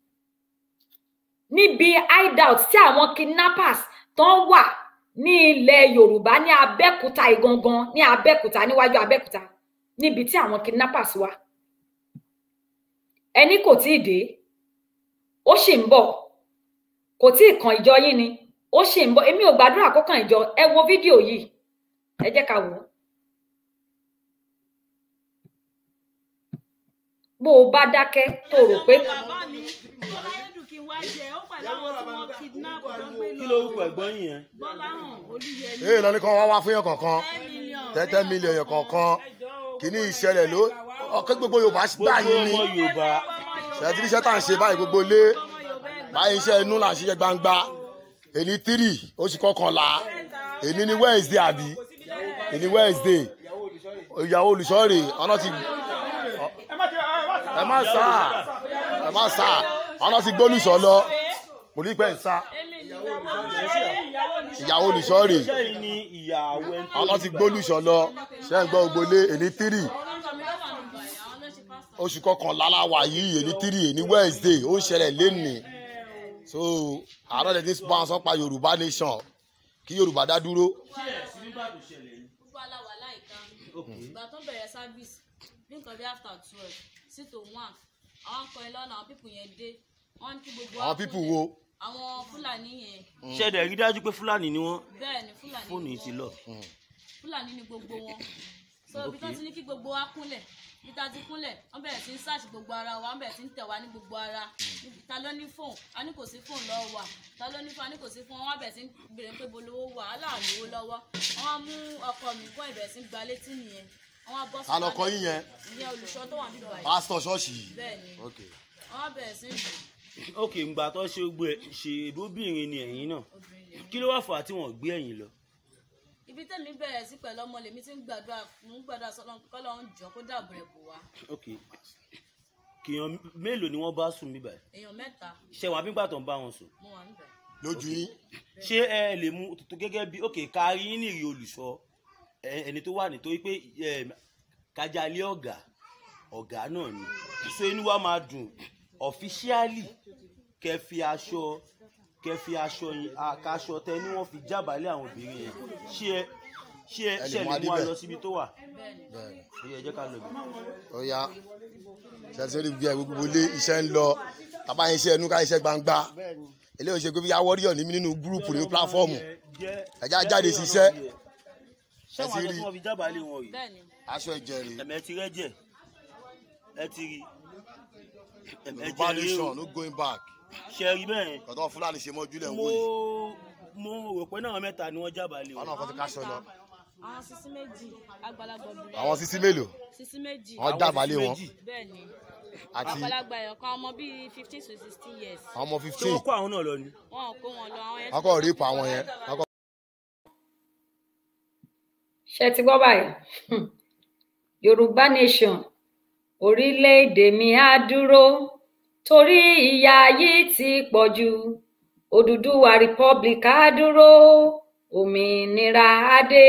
níbi hideout tí àwọn kidnappers tó ń wà ní ilẹ̀ yorùbá ní abẹ́òkúta ìgangan ní abẹ́òkúta níwájú abẹ́òkúta níbi tí àwọn kidnappers wà ẹni kò tí ì dé ó sì ń bọ̀ kò tí ì kan ìjọ yín ni ó sì ń bọ̀ èmi ò gbàdúrà kó kàn ìjọ ẹ wo fídíò yìí ẹ jẹ́ ká wò ó. bó o bá dákẹ́ tó rò pé. kí ló rúkọ ẹ̀gbọ́n yìí yẹn. èyí lọ ní kàn wá wá fún yẹn kankan tẹ́tẹ́ mílíọ̀nù yẹn kankan kìíní ìṣẹ̀lẹ̀ ló ọkẹ́ gbogbo yorùbá gbà gbogbo yín ni ọmọ yorùbá ṣètìlí iṣẹ́ tá à ń ṣe báyìí gbogbo lé báyìí iṣẹ́ inú là ń ṣiṣẹ́ gbangba èní tírì oṣù kọkànlá èní ní wednesday àbí èní wednesday ìyàwó olùṣọ́rè ọ̀nà ti ẹ má sá ẹ má sá ọ̀nà ti gbólùṣọ́ lọ kò ní pẹ́ ń sá ìyàwó olùṣọ́rè sẹ́yìn ní ìyàwó ẹni tó ọ̀nà ti gbólùṣọ́ lọ ṣe ń gbọ́ gbogbo lé èní tírì oṣù kọkànlá la wà yìí èní tírì èní wednesday ó ń ṣẹlẹ̀ lénìí so àárọ̀ lẹ́tí bá wọn sọ pa yorùbá nation kí yorùbá dá dúró gbogbo aláwa láìka ìgbà tó bẹ̀rẹ̀ sábìsì ní nǹkan bí after twelve sí to one àwọn akọrin lọ́nà àwọn pípù yẹn dé wọ́n ní kí gbogbo àwọn wa pípù kúnlẹ̀. wo àwọn fúlàní yẹn ṣẹ̀dẹ̀ rí dájú pé fúlàní ni wọ́n bẹ́ẹ̀ ni fúlàní fóònù ni yìí ti wọ́n. lọ. fúlàní ni gbogbo wọn so ibi tó ti ní kí gbogbo wa kúnlẹ̀ ibi tá a ti kúnlẹ̀ wọ́n bẹ̀rẹ̀ sí ń sáàsì gbogbo ara wa wọ́n bẹ̀rẹ̀ sí ń tẹ̀ wá ní gbogbo ara ta ló ní fóònù a ní kò sí fóònù lọ́wọ́ wa ta ló ní fóònù a ní kò sí fóònù wọ́n bẹ̀rẹ̀ sí ń béèrè pé bolówó wà á là lówó lọ́wọ́ wọ́n á mú ọkọ mi gbọ́ ìbẹ̀rẹ̀ sí ń gba létí nìyẹn wọ́n á bọ́ sí alọkọ yín yẹn ìyẹn olùṣọ́ tó wà níbà yìí pásítọ̀ ṣọ́ọ̀ṣì yìí bẹ́ẹ̀ ni ok wọ́n á bẹ̀rẹ̀ sí ń lù ok ngbà tó ṣe gbogbo ẹ ṣe ìbóbìnrin ni ẹ̀yin náà obìnrin yẹn. kí ló wà fà á tí wọ́n gbé ẹ̀yin lọ. ibi tẹ́mi bẹ̀rẹ̀ sí pẹ̀lú ọmọ lèmi ti ń gbàdúrà fún gbàdúrà sọ́lọ́run kọ́lọ́run jọ kó dàbò rẹ̀ bò wá ok kìyàn mélòó ni wọ́n bá sùn bíbà èèyàn mẹ́ta ṣe wà nígbà tó ń bá wọn sùn mo wà níbẹ̀. lójú yín ṣé ẹ lè mú tó gẹ́gẹ́ bí ok kárí yín nìrí olùṣọ́ ẹ- ẹni tó wà nítorí pé ẹ, kájálé ọ̀gá ọ̀gá náà ni so inú wa máa dùn ọ̀fíṣíálì kẹ́ fi aṣọ kẹ́ fi aṣọ yín àkàṣọ tẹ ni wọ́n fi jábàálẹ̀ àwọn obìnrin yẹn ṣé ẹ ṣé ẹ ẹ ṣe lè mú lè mú wa adébẹ̀ lọ síbi tó wà bẹ́ẹ̀ni bẹ́ẹ̀ ó yẹ jẹ́ ká lọ bẹ̀. ó yá ṣẹ́sẹ́rì bí ẹ gbogbo ilé iṣẹ́ ń lọ bàbá yẹn iṣẹ́ ẹnu ká iṣẹ́ gbangba eléyìí ṣe pé bí awọ́ríyọ̀ ní mí nínú gúrùpù nínú pílàfọ́ọ̀mù ẹ̀já jáde ṣiṣẹ́ ṣé wọn ti àjọ rí. tí wọn fi jábàálẹ̀ wọn rí bẹ́ẹ̀ni aṣọ ẹ̀jẹ̀ rè ẹ̀mẹ́ ti rẹ́jẹ̀ ẹ ti rí ẹ̀mẹ́ yorùbá jẹ́ rí o nation no going back ṣe rí bẹ́ẹ̀ kọ̀tọ́ fúlàní ṣe mọ́jú lẹ̀ ń mo wò yìí mo rò pé náà mẹ́ta ni wọ́n jábàálẹ̀ wọn wọn náà kọ́ ti káṣọ lọ àwọn sisi méjì àgbàlagbà obìnrin àwọn sísí mélòó sisi méjì wọn jábàálẹ̀ wọn bẹ́ẹ̀ni àti àgbàlagbà ẹ̀yọ̀ kan ọmọ bíi fifteen to sixteen years àwọn ọmọ ṣé fifteen wọ́n kó àwọn náà lọ ni. wọn ò kó wọn lọ àwọn yẹn wọn kọ́ rèépù àwọn yẹn wọn kọ́ ṣe ti gbọ́ báyìí Hmm. yorùbá nation orílẹ̀-èdè mi á dúró torí ìyà yìí ti pọ̀ jù òdùdúwà republic á dúró òmìnira á dé.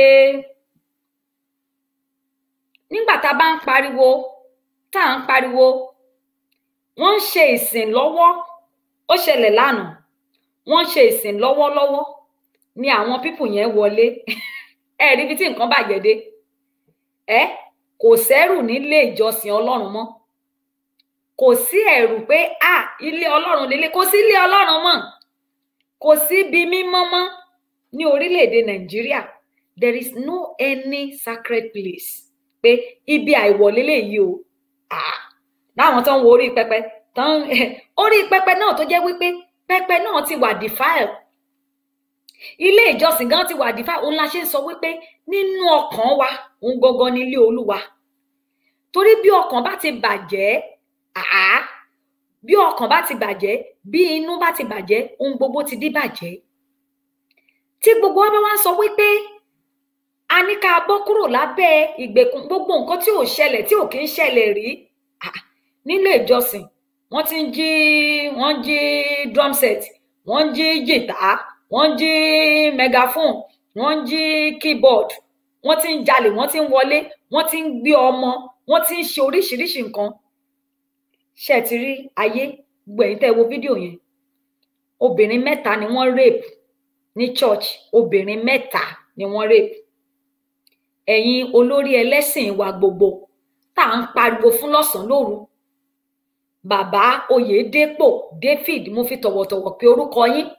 nígbà tá a bá ń pariwo tá à ń pariwo wọ́n ń ṣe ìsìn lọ́wọ́ ó ṣẹlẹ̀ lánàá wọ́n ń ṣe ìsìn lọ́wọ́lọ́wọ́ ni àwọn pípù yẹn wọlé ẹ rí ibi tí nǹkan bàjẹ́ dé ẹ kò sẹ́rù nílé ìjọsìn ọlọ́run mọ́ kò sí ẹ̀rù pé à ilé ọlọ́run lélẹ̀ kò sí ilé ọlọ́run mọ́ kò sí ibi mímọ́ mọ́ ní orílẹ̀-èdè nàìjíríà there is no any sacred place pé ibi àìwọ̀ lélẹ́yìí o ah láwọn tó ń wo orí pẹpẹ tó ń orí pẹpẹ náà tó jẹ́ wípé pẹpẹ náà ti wà defile ilé ìjọsìn gan ti wà defile òun la ṣe ń sọ wípé nínú ọkàn wa òun gangan ní ilé olúwa torí bí ọkàn bá ti bàjẹ́ àá bí ọkàn bá ti bàjẹ́ bí inú bá ti bàjẹ́ ohun gbogbo ti di bàjẹ́ tí gbogbo wa bá wá ń sọ wípé a ní ká bọ́ kúrò lábẹ́ ìgbèkùn gbogbo nǹkan tí ò ṣẹlẹ̀ tí ò kí ń ṣẹlẹ̀ rí ah, nílé ìjọsìn wọ́n ti ń jí wọ́n ń jí drum set wọ́n ń jí jìtá wọ́n ń jí megaphone wọ́n ń jí keyboard wọ́n ti ń jalè wọ́n ti ń wọlé wọ́n ti ń gbé ọmọ wọ́n ti ń ṣe oríṣiríṣi nǹkan ṣe ti rí ayé gbogbo ẹ̀yin tẹ́ ẹ wo fídíò yẹn obìnrin mẹ́ta ni wọ́n rape ní church obìnrin mẹ́ta ni wọ́n rape ẹ̀yin olórí ẹlẹ́sìn wa gbogbo tá à ń pariwo fún lọ́sànán lóru bàbá oyèdèpọ david mo fi tọ̀wọ̀tọ̀wọ̀ pé orúkọ yín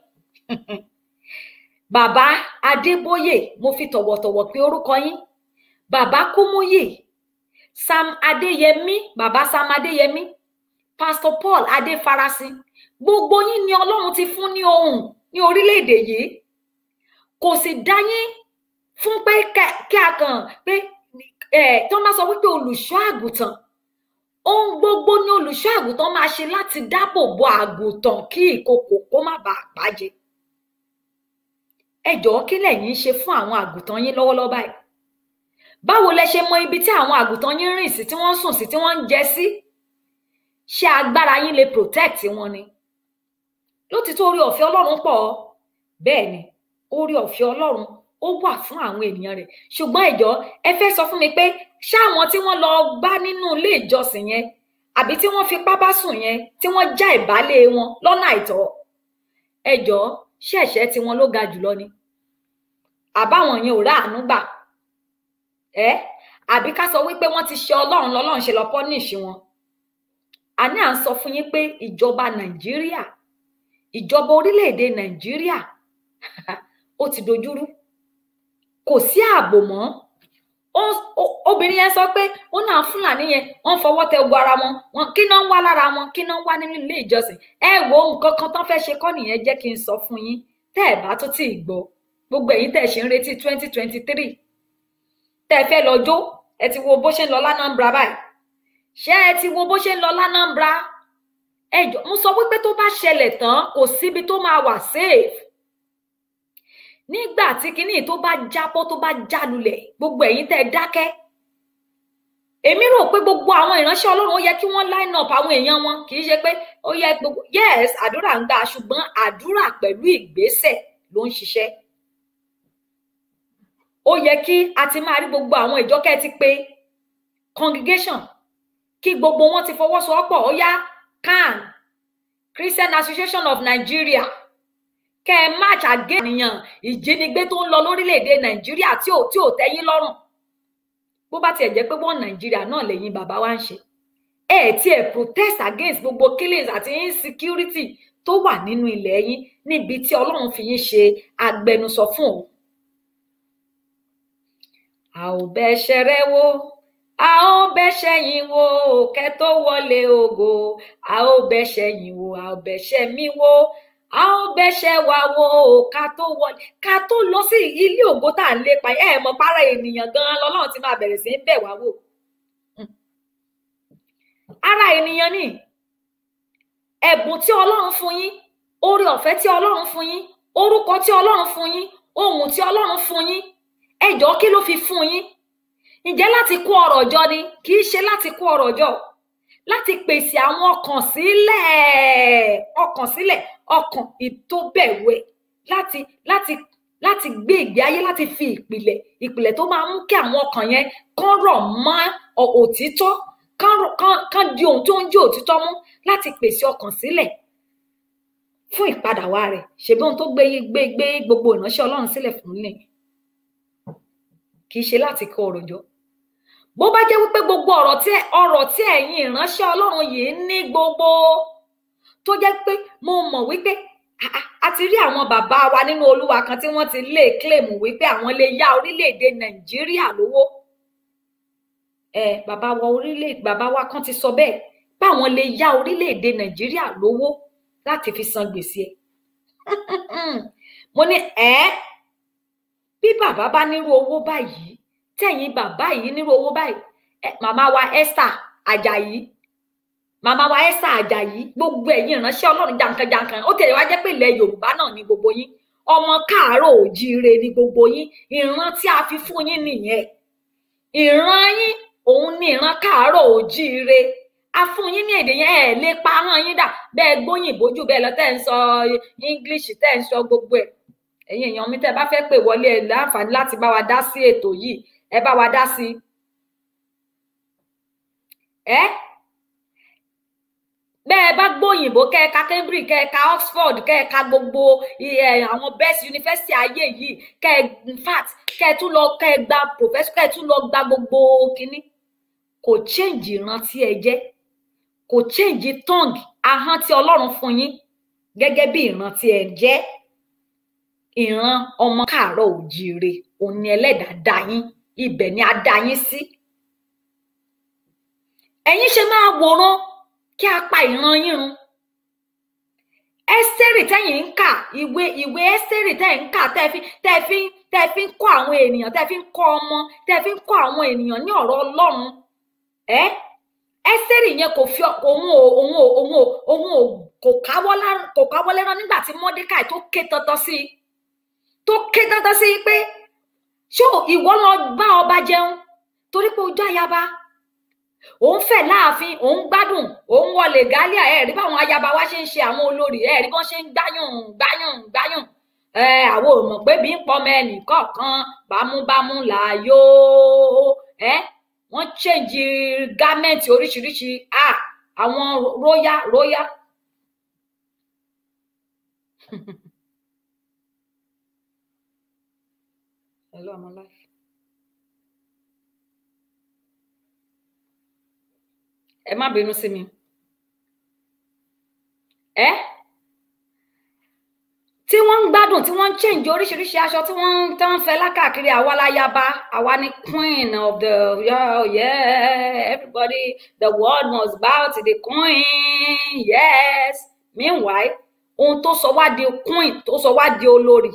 bàbá adébóyè mo fi tọ̀wọ̀tọ̀wọ̀ pé orúkọ yín bàbá kúmúyè sam adéyẹmí bàbá sam adéyẹmí pastor paul adéfarasin gbogbo yín ni ọlọ́run ti fún ní ohùn ní orílẹ̀-èdè yìí kò sì dá yín fún pé kí a kàn pé ẹ tí wọ́n bá sọ wípé olùṣọ́ àgùntàn ohun gbogbo ni olùṣọ́ àgùntàn máa ṣe láti dáàbò bo àgùntàn kí ìkokò kó má bàa pàjẹ ẹ jọ̀ọ́ kí lẹ̀yin ń ṣe fún àwọn àgùntàn yín lọ́wọ́lọ́wọ́ báyìí báwo lẹ ṣe mọ ibi tí àwọn àgùntàn yín rìn sí tí wọ́n ń sùn sí tí wọ́n ń jẹ sí ṣé agbára yín lè protect wọn ni lótìtọ́ orí ọ̀fẹ́ Ọlọ́run pọ̀ bẹ́ẹ̀ ni orí ọ̀fẹ́ Ọlọ́run ó wà fún àwọn ènìyàn rẹ̀ ṣùgbọ́n ìjọ ẹ fẹ́ sọ fún mi pé ṣáwọn tí wọ́n lọ bá nínú ilé ìjọsìn yẹn àbí tí wọ́n fipá bá sùn yẹn tí wọ́n já ìbálé wọn lọ́nà àìtọ́ ẹ jọ ṣé ẹ̀ṣẹ̀ tí wọn ló ga jùlọ ni àbáwọn yẹn ò ráàánú gbà ẹ àbí ká sọ wípé wọ́n ti ṣe Ọlọ́run lọ́lọ́run ṣe lọ pọnìṣì wọn àní à ń sọ fún yín pé ìjọba Nàìjíríà ìjọba orílẹ̀-èdè Nàìjíríà ó ti dojúrú kò sí ààbò mọ́ obìnrin yẹn sọ pé ó náà fúlàní yẹn wọ́n fọwọ́ tẹ ogun ara wọn wọn kí náà ń wá lára wọn kí náà ń wá nínú ilé ìjọsìn ẹ wo nǹkan kan tán fẹ́ẹ́ ṣe kọ́ nìyẹn jẹ́ kí n sọ fún yín tẹ́ ẹ bá tó tí ì gbọ́ gbogbo ẹ̀yin tẹ́ ẹ ṣe ń retí twenty twenty three tẹ́ ẹ fẹ́ lọ jó ẹ ti wo bó ṣe ń lọ lánàmbra báyìí ṣé ẹ ti wo bó ṣe ń lọ lánàmbra ẹ jọ mo sọ wípé tó bá ṣẹlẹ̀ tán kò síbi tó máa wà safe nígbà tí kinní tó bá jábọ́ tó bá jálulẹ̀ gbogbo ẹ̀yin tẹ́ ẹ dákẹ́ èmi rò pé gbogbo àwọn ìránṣẹ́ Ọlọ́run ó yẹ kí wọ́n line up àwọn èèyàn wọn kì í ṣe pé ó yẹ gbogbo yes àdúrà ń gbà ṣùgbọ́n àdúrà pẹ̀lú ìgbésẹ̀ ló ń ṣiṣẹ́ ó yẹ kí a ti máa rí gbogbo àwọn ìjọkẹ́ ti pé congregation kí gbogbo wọn ti fọwọ́sowọ́pọ̀ ó yá CAN Christian Association of Nigeria kẹ ẹ match against ènìyàn ìjínigbé tó ń lọ lórílẹ̀‐èdè nàìjíríà tí ò tí ò tẹ́yìn lọ́rùn bó bá tiẹ̀ jẹ́ pé wọ́n nàìjíríà náà lẹ́yìn bàbá wa ń ṣe ẹ ẹ̀ tí ẹ̀ protest against gbogbo killings àti insecurity tó wà nínú ilẹ̀ yín níbi tí ọlọ́run fi yín ṣe agbẹnusọ fún òun. a ò bẹ́ṣẹ̀ rẹ wò a ò bẹ́ṣẹ̀ yín wò kẹ́ tó wọlé ògo a ò bẹ́ṣẹ̀ yín wò a ò bẹ́ṣẹ̀ mi wò a ó bẹ́ṣẹ̀ wa wo ká tó wọlé ká tó lọ sí ilé ògo tá à ń lépa ẹ mọ para ènìyàn ganan lọ́lọ́run ti máa bẹ̀rẹ̀ sí í bẹ̀ wá wò ara ènìyàn ni ẹ̀bùn tí Ọlọ́run fún yín oore ọ̀fẹ́ tí Ọlọ́run fún yín orúkọ tí Ọlọ́run fún yín ohun tí Ọlọ́run fún yín ẹjọ́ kí ló fi fún yín ǹjẹ́ láti kó ọrọ̀ jọ ni kì í ṣe láti kó ọrọ̀ jọ láti pèsè àwọn ọkàn sílẹ̀ ọkàn sílẹ̀ ọkàn ìtóbẹ̀wẹ̀ láti láti láti gbé ìgbé ayé láti fi ìpìlẹ̀ ìpìlẹ̀ tó máa mú kí àwọn ọkàn yẹn kán rọ̀ mọ́ òtítọ́ kán kán kán di ohun tó ń jẹ́ òtítọ́ mú láti pèsè ọkàn sílẹ̀ fún ìpadà wa rẹ̀ ṣèbí ohun tó gbé gbé gbé gbogbo ìránṣẹ́ Ọlọ́run sílẹ̀ fún lè kì í ṣe láti kó ọrọ̀ jọ bó bá jẹ́ wípé gbogbo ọ̀rọ̀ tí ọ̀rọ̀ tí ẹ̀yin ìránṣẹ́ Ọlọ́run yìí ní gbogbo tó jẹ́ pé mo mọ̀ wípé a ti rí àwọn bàbá wa nínú Olúwa kan tí wọ́n ti lè kílèmù wípé àwọn lè yá orílẹ̀-èdè Nàìjíríà lówó ẹ bàbá wa orílẹ̀ bàbá wa kan ti sọ bẹ́ẹ̀ báwọn lè yá orílẹ̀-èdè Nàìjíríà lówó láti fi san gbèsè ẹ̀ mo ní ẹ́ bí bàbá bá nírú owó báyìí tẹ̀yìn bàbá yìí nírú owó báyìí màmá wa Esther Ajayi màmá wa Esther Ajayi gbogbo ẹ̀yin ìránṣẹ́ Ọlọ́run jankan-jankan ó tẹ̀lé wá jẹ́ pé ilẹ̀ Yorùbá náà ni gbogbo yín ọmọ káàárọ̀ òjíire ni gbogbo yín ìran tí a fi fún yín nìyẹn ìran yín òun ni ìran káàárọ̀ òjíire a fún yín ní èdè yẹn ẹ lè pa ahọ́n yín dà bẹ́ẹ̀ gbóyìnbó jù bẹ́ẹ̀ lọ tẹ́ ń sọ English tẹ́ ń sọ gbogbo ẹ̀ ẹ̀yin èèyàn mi tẹ́ bá fẹ́ pè wọlé ẹ láǹfààní láti bá wa dá sí ètò yìí ẹ bá wa dá sí ẹ bẹ́ẹ̀ bá gbóyìnbó kẹ́ẹ̀ka Cambridge kẹ́ẹ̀ka Oxford kẹ́ẹ̀ka gbogbo àwọn best university ayé yìí kẹ́ẹ̀ in fact kẹ́ẹ̀ tún lọ kẹ́ẹ̀ gba professor kẹ́ẹ̀ tún lọ gba gbogbo kínní kò change ìran tí ẹ jẹ́ kò change tongue ahọ́n tí Ọlọ́run fún yín gẹ́gẹ́ bí ìran tí ẹ jẹ́ ìran ọmọ káàárọ̀ òjíire òun ni ẹlẹ́dàá dá yín ibẹ̀ ni a dá yín sí ẹ̀yin ṣe máa wòran kí a pa ìran yín run ẹ́sítẹ́rì tẹ́yìn ń kà ìwé ìwé ẹ́sítẹ́rì tẹ́yìn ń kà tẹ́ fi tẹ́ fi tẹ́ fi ń kọ́ àwọn ènìyàn tẹ́ fi ń kọ́ ọmọ tẹ́ fi ń kọ́ àwọn ènìyàn ní ọ̀rọ̀ Ọlọ́run ẹ́ ẹ́sítẹ́rì yẹn kò fi òun ò òun ò òun ò òun ò kò káwọ́ kò káwọ́ lẹ́rán nígbà tí Mọ́dékàì tó ké tọ́tọ́ sí i tó ké tọ́tọ́ sí i pé ṣó ìwọ lọ bá ọba jẹun torí pé ojú àyàbá òun fẹ́ láàfin òun gbádùn òun wọlé gálíà ẹ rí báwọn ayaba wa ṣe ń ṣe àwọn olórí ẹ rí bọ́n ṣe ń gbáyùn gbáyùn gbáyùn ẹ àwọn ò mọ̀ pé bí ń pọmọ ẹnì kọ̀ọ̀kan bámúbámú làyò ẹ wọ́n ṣèǹjì gámẹ́ǹtì oríṣiríṣi à àwọn róyá róyá. Hello, I'm alive. ẹ má bínú sí mi ẹ tí wọ́n ń gbádùn tí wọ́n ń change oríṣiríṣi aṣọ tí wọ́n ń tán fẹ́ lákàkiri àwa láyaba àwa ni queen of the yeah, yeah everybody the world must bow to the queen yes meanwhile ohun tó sọ wá di queen tó sọ wá di olórí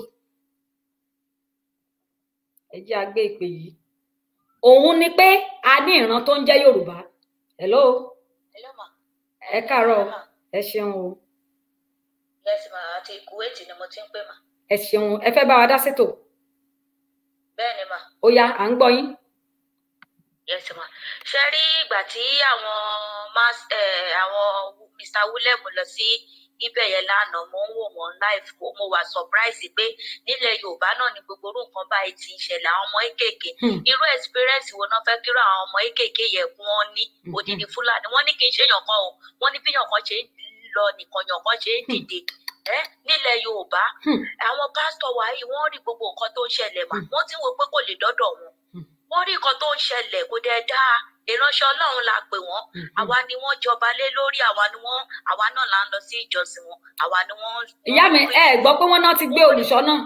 ẹ jẹ́ àgbé ìpè yìí òun ni pé a ní ìran tó ń jẹ́ Yorùbá hello Hello ma. ẹ káàárọ̀ ma. ẹ ṣeun o Yes ma àti Kuwait ni mo ti ń pè ma. ẹ ṣeun ẹ fẹ́ bá wa dá sétò Bẹ́ẹ̀ ni ma. ó yá à ń gbọ́ yín Yes ma. Ṣé rí ìgbà tí àwọn mas eh, àwọn Mr. Willem lọ sí ibẹ̀ yẹn lánàá mo ń wò wọ́n live mo wà surprise pé nílẹ̀ Yorùbá náà ni gbogbo orú nǹkan báyìí ti ń ṣẹlẹ̀ àwọn ọmọ kéékèèké Hmm. irú experience wo náà fẹ́ kíró àwọn ọmọ kéékèèké yẹn kí wọ́n ní Mhm. odidi Fúlàní wọ́n ní kí n ṣe yàn kan o wọ́n ní bí yàn kan ṣe ń lọ nìkan yàn kan ṣe ń dìde ẹ nílẹ̀ yorùbá Hmm. àwọn pásítọ̀ wa yìí wọ́n rí gbogbo nǹkan tó ń ṣẹlẹ̀ mà Hmm. wọ́n ti ń wo pé kò lè dọ́dọ̀ wọn Hmm. wọ́n rí nǹkan tó ń ṣẹlẹ̀ kò dẹ̀ dáa ìránṣẹ́ ọlọ́run la pè wọ́n Mhm. àwa ni wọ́n jọba lé lórí àwa ni wọ́n àwa náà là ń lọ sí ìjọsìn wọn àwa ni wọ́n. ìyá mi ẹ gbọ́ pé wọ́n náà ti gbé olùṣọ́ náà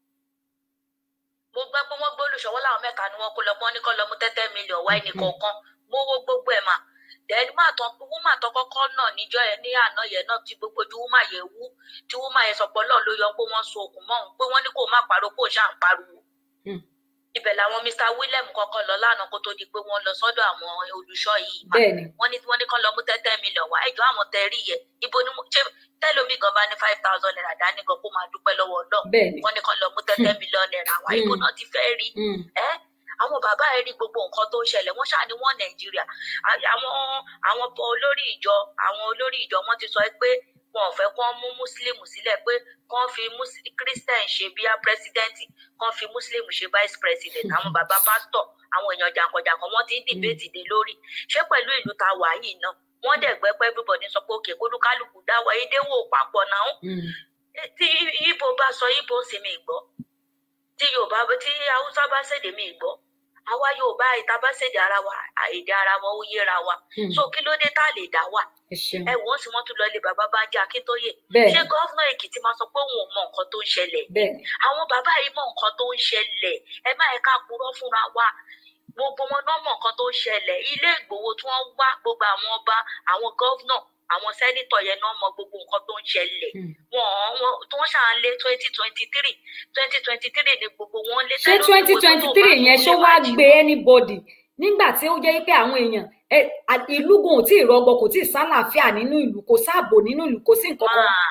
mo gbọ́ pé wọ́n gbé olùṣọ́wọ́ láwọn mẹ́ta ni wọ́n kó lọ pọ́n ní kọ́ lọ mú tẹ́tẹ́ mílíọ̀n wá ẹnì kọ̀ọ̀kan mo wo gbogbo ẹ̀ mà dẹ́ni máa tán wúmà tán kọ́kọ́ náà níjọ́ yẹn ní àná yẹn náà tí gbogbo ojú wúmà yẹn wú tí wúmà yẹn sọpọ̀ náà ló yọ pé wọ́n so okùn mọ́ òun pé wọ́n ní kó má pariwo kó ṣáà ń pariwo Hmm. ibẹ̀ làwọn mr william kọ́kọ́ lọ lánàá kó tó di pé wọ́n lọ sọ́dọ̀ àwọn olùṣọ́ yìí mà bẹ́ẹ̀ ni wọ́n ní wọ́n ní kán lọ mú tẹ́tẹ́ mílíọ̀n wá ẹjọ́ àwọn tẹ́ rí yẹ ibo ni mo- ṣé tẹ́lómi gan bá ní five thousand naira dání gan kó máa dúpẹ́ lọ́wọ́ ọlọ́run bẹ́ẹ̀ ni wọ́n ní kán lọ mú tẹ́tẹ́ mílíọ̀n naira wá ibo Hmm. náà ti fẹ́ rí Mm. ẹ àwọn bàbá ẹ rí gbogbo nǹkan tó ń ṣẹlẹ̀ wọ́n ṣáà ní wọ́n nàìjíríà À- àwọn àwọn bọ olórí ìjọ àwọn olórí ìjọ wọ́n ti sọ pé wọn ò fẹ́ kán mú muslim sílẹ̀ pé kán fi Mus- christian ṣe bíi pírẹsidẹ́ǹtì kán fi muslim ṣe vice president àwọn bàbá pásítọ̀ àwọn èèyàn jàǹkànjàǹkàn wọ́n ti ń dìbéètì dé lórí ṣé pẹ̀lú ìlú ta wà yìí náà wọ́n dẹ̀ gbẹ́ pé everybody sọ pé òkè kólúkálùkù dáwọ́ edéwò papọ̀ náà Mm. tí ibo bá sọ ibo sì mi gbọ́ tí yorùbá tí haúsá bá ṣèdè mi gbọ́ àwa yorùbá ìta bá ṣèdè ara wa èdè ara wa ó yéra wa Mm. so kí ló dé tá a lè dá wà ẹ ṣeun ẹ wọ́n sì wọ́n tún lọ ilé bàbá Bánjí Akíntóyè bẹ́ẹ̀ ṣé ni gọ́fúnà èkìtì máa sọ pé òun ò mọ nǹkan tó ń ṣẹlẹ̀ bẹ́ẹ̀ ni àwọn bàbá yìí mọ nǹkan tó ń ṣẹlẹ̀ ẹ má ẹ̀ka purọ́ fúnra wa gbogbo wọn náà mọ nǹkan tó ń ṣẹlẹ̀ ilé ìgbòho tí wọ́n wá gbogbo àwọn ọba àwọn gọ́fúnà àwọn sẹ́nítọ̀ yẹn náà mọ gbogbo nǹkan tó ń ṣẹlẹ̀ Mm. wọn wọn tí wọ́n ṣàn lé twenty twenty three twenty twenty three ni gbogbo wọn lé ṣé twenty twenty three yẹn ṣó wá gbé anybody nígbà tí ó jẹ́ pé àwọn èèyàn ẹ, à- ìlú gan ò tí ì rọgbọ kò tí ì sálàáfíà nínú ìlú kò sáàbò nínú ìlú kò sí nǹkan kan máa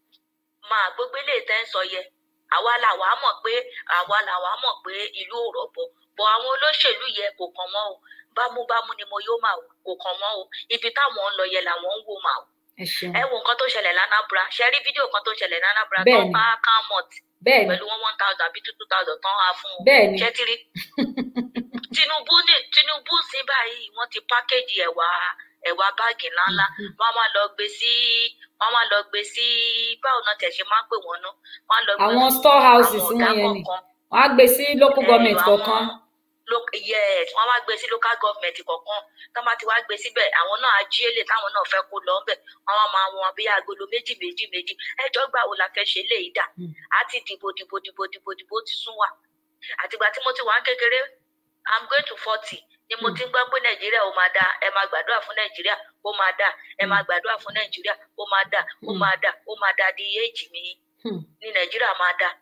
máa gbogbo ilé tẹ́ ń sọ yẹ àwa làwa mọ̀ pé àwa làwa mọ̀ pé ìlú ò rọ̀bọ̀ bọ̀ àwọn olóṣèlú yẹ kò kàn wọ́n o bámúbámú ni mo yóò máa wò kò kàn wọ́n o ibi táwọn ń lọ yẹ làwọn ń wò máa wò ẹ ṣeun ẹ wo nǹkan tó ṣẹlẹ̀ lánàbra ṣe rí fídíò kan tó ṣẹlẹ̀ lánàbra tó Bẹ́ẹ̀ni. bá kámọ̀t bẹ́ẹ̀ ni pẹ̀lú one one thousand àbí two two thousand tán á fún un bẹ́ẹ̀ ni ṣé ti rí tinubu ní tinubu sí báyìí wọ́n ti pákéjì ẹ̀wà ẹ̀wà báàgì ńláńlá wọ́n á máa lọ gbé sí wọ́n á máa lọ gbé sí báwo náà tẹ̀ ṣe máa ń pè wọ́n ná wọ́n á lọ gbé àwọn fún storehouses àwọn wọn ọ̀gá yẹn ni kọ̀ọ̀kan wọn á gbé sí local Eh, government àwọn kọ̀ọ̀kan lo- yes wọ́n wá gbé sí local government kọ̀ọ̀kan tó bá ti wá gbé síbẹ̀ àwọn náà á jí èlé táwọn náà fẹ́ kó lọ ńbẹ̀ wọ́n wá máa wọn bí agolo méjì méjì méjì ẹjọ́ gbà wo la fẹ́ ṣe léyìí dà Mm. á ti dìbò dìbò dìbò dìbò dìbò ti sún wa àtìgbà tí mo ti wà ń kékeré i'm going to forty ni mo Mm. ti ń gbọ́ pé nàìjíríà ó máa dáa ẹ máa gbàdúrà fún nàìjíríà ó máa dáa ẹ máa gbàdúrà fún nàìjíríà ó máa dáa ó Mm. máa dáa ó máa dáa di éèjì mi Hmm. ní nàìjíríà máa dáa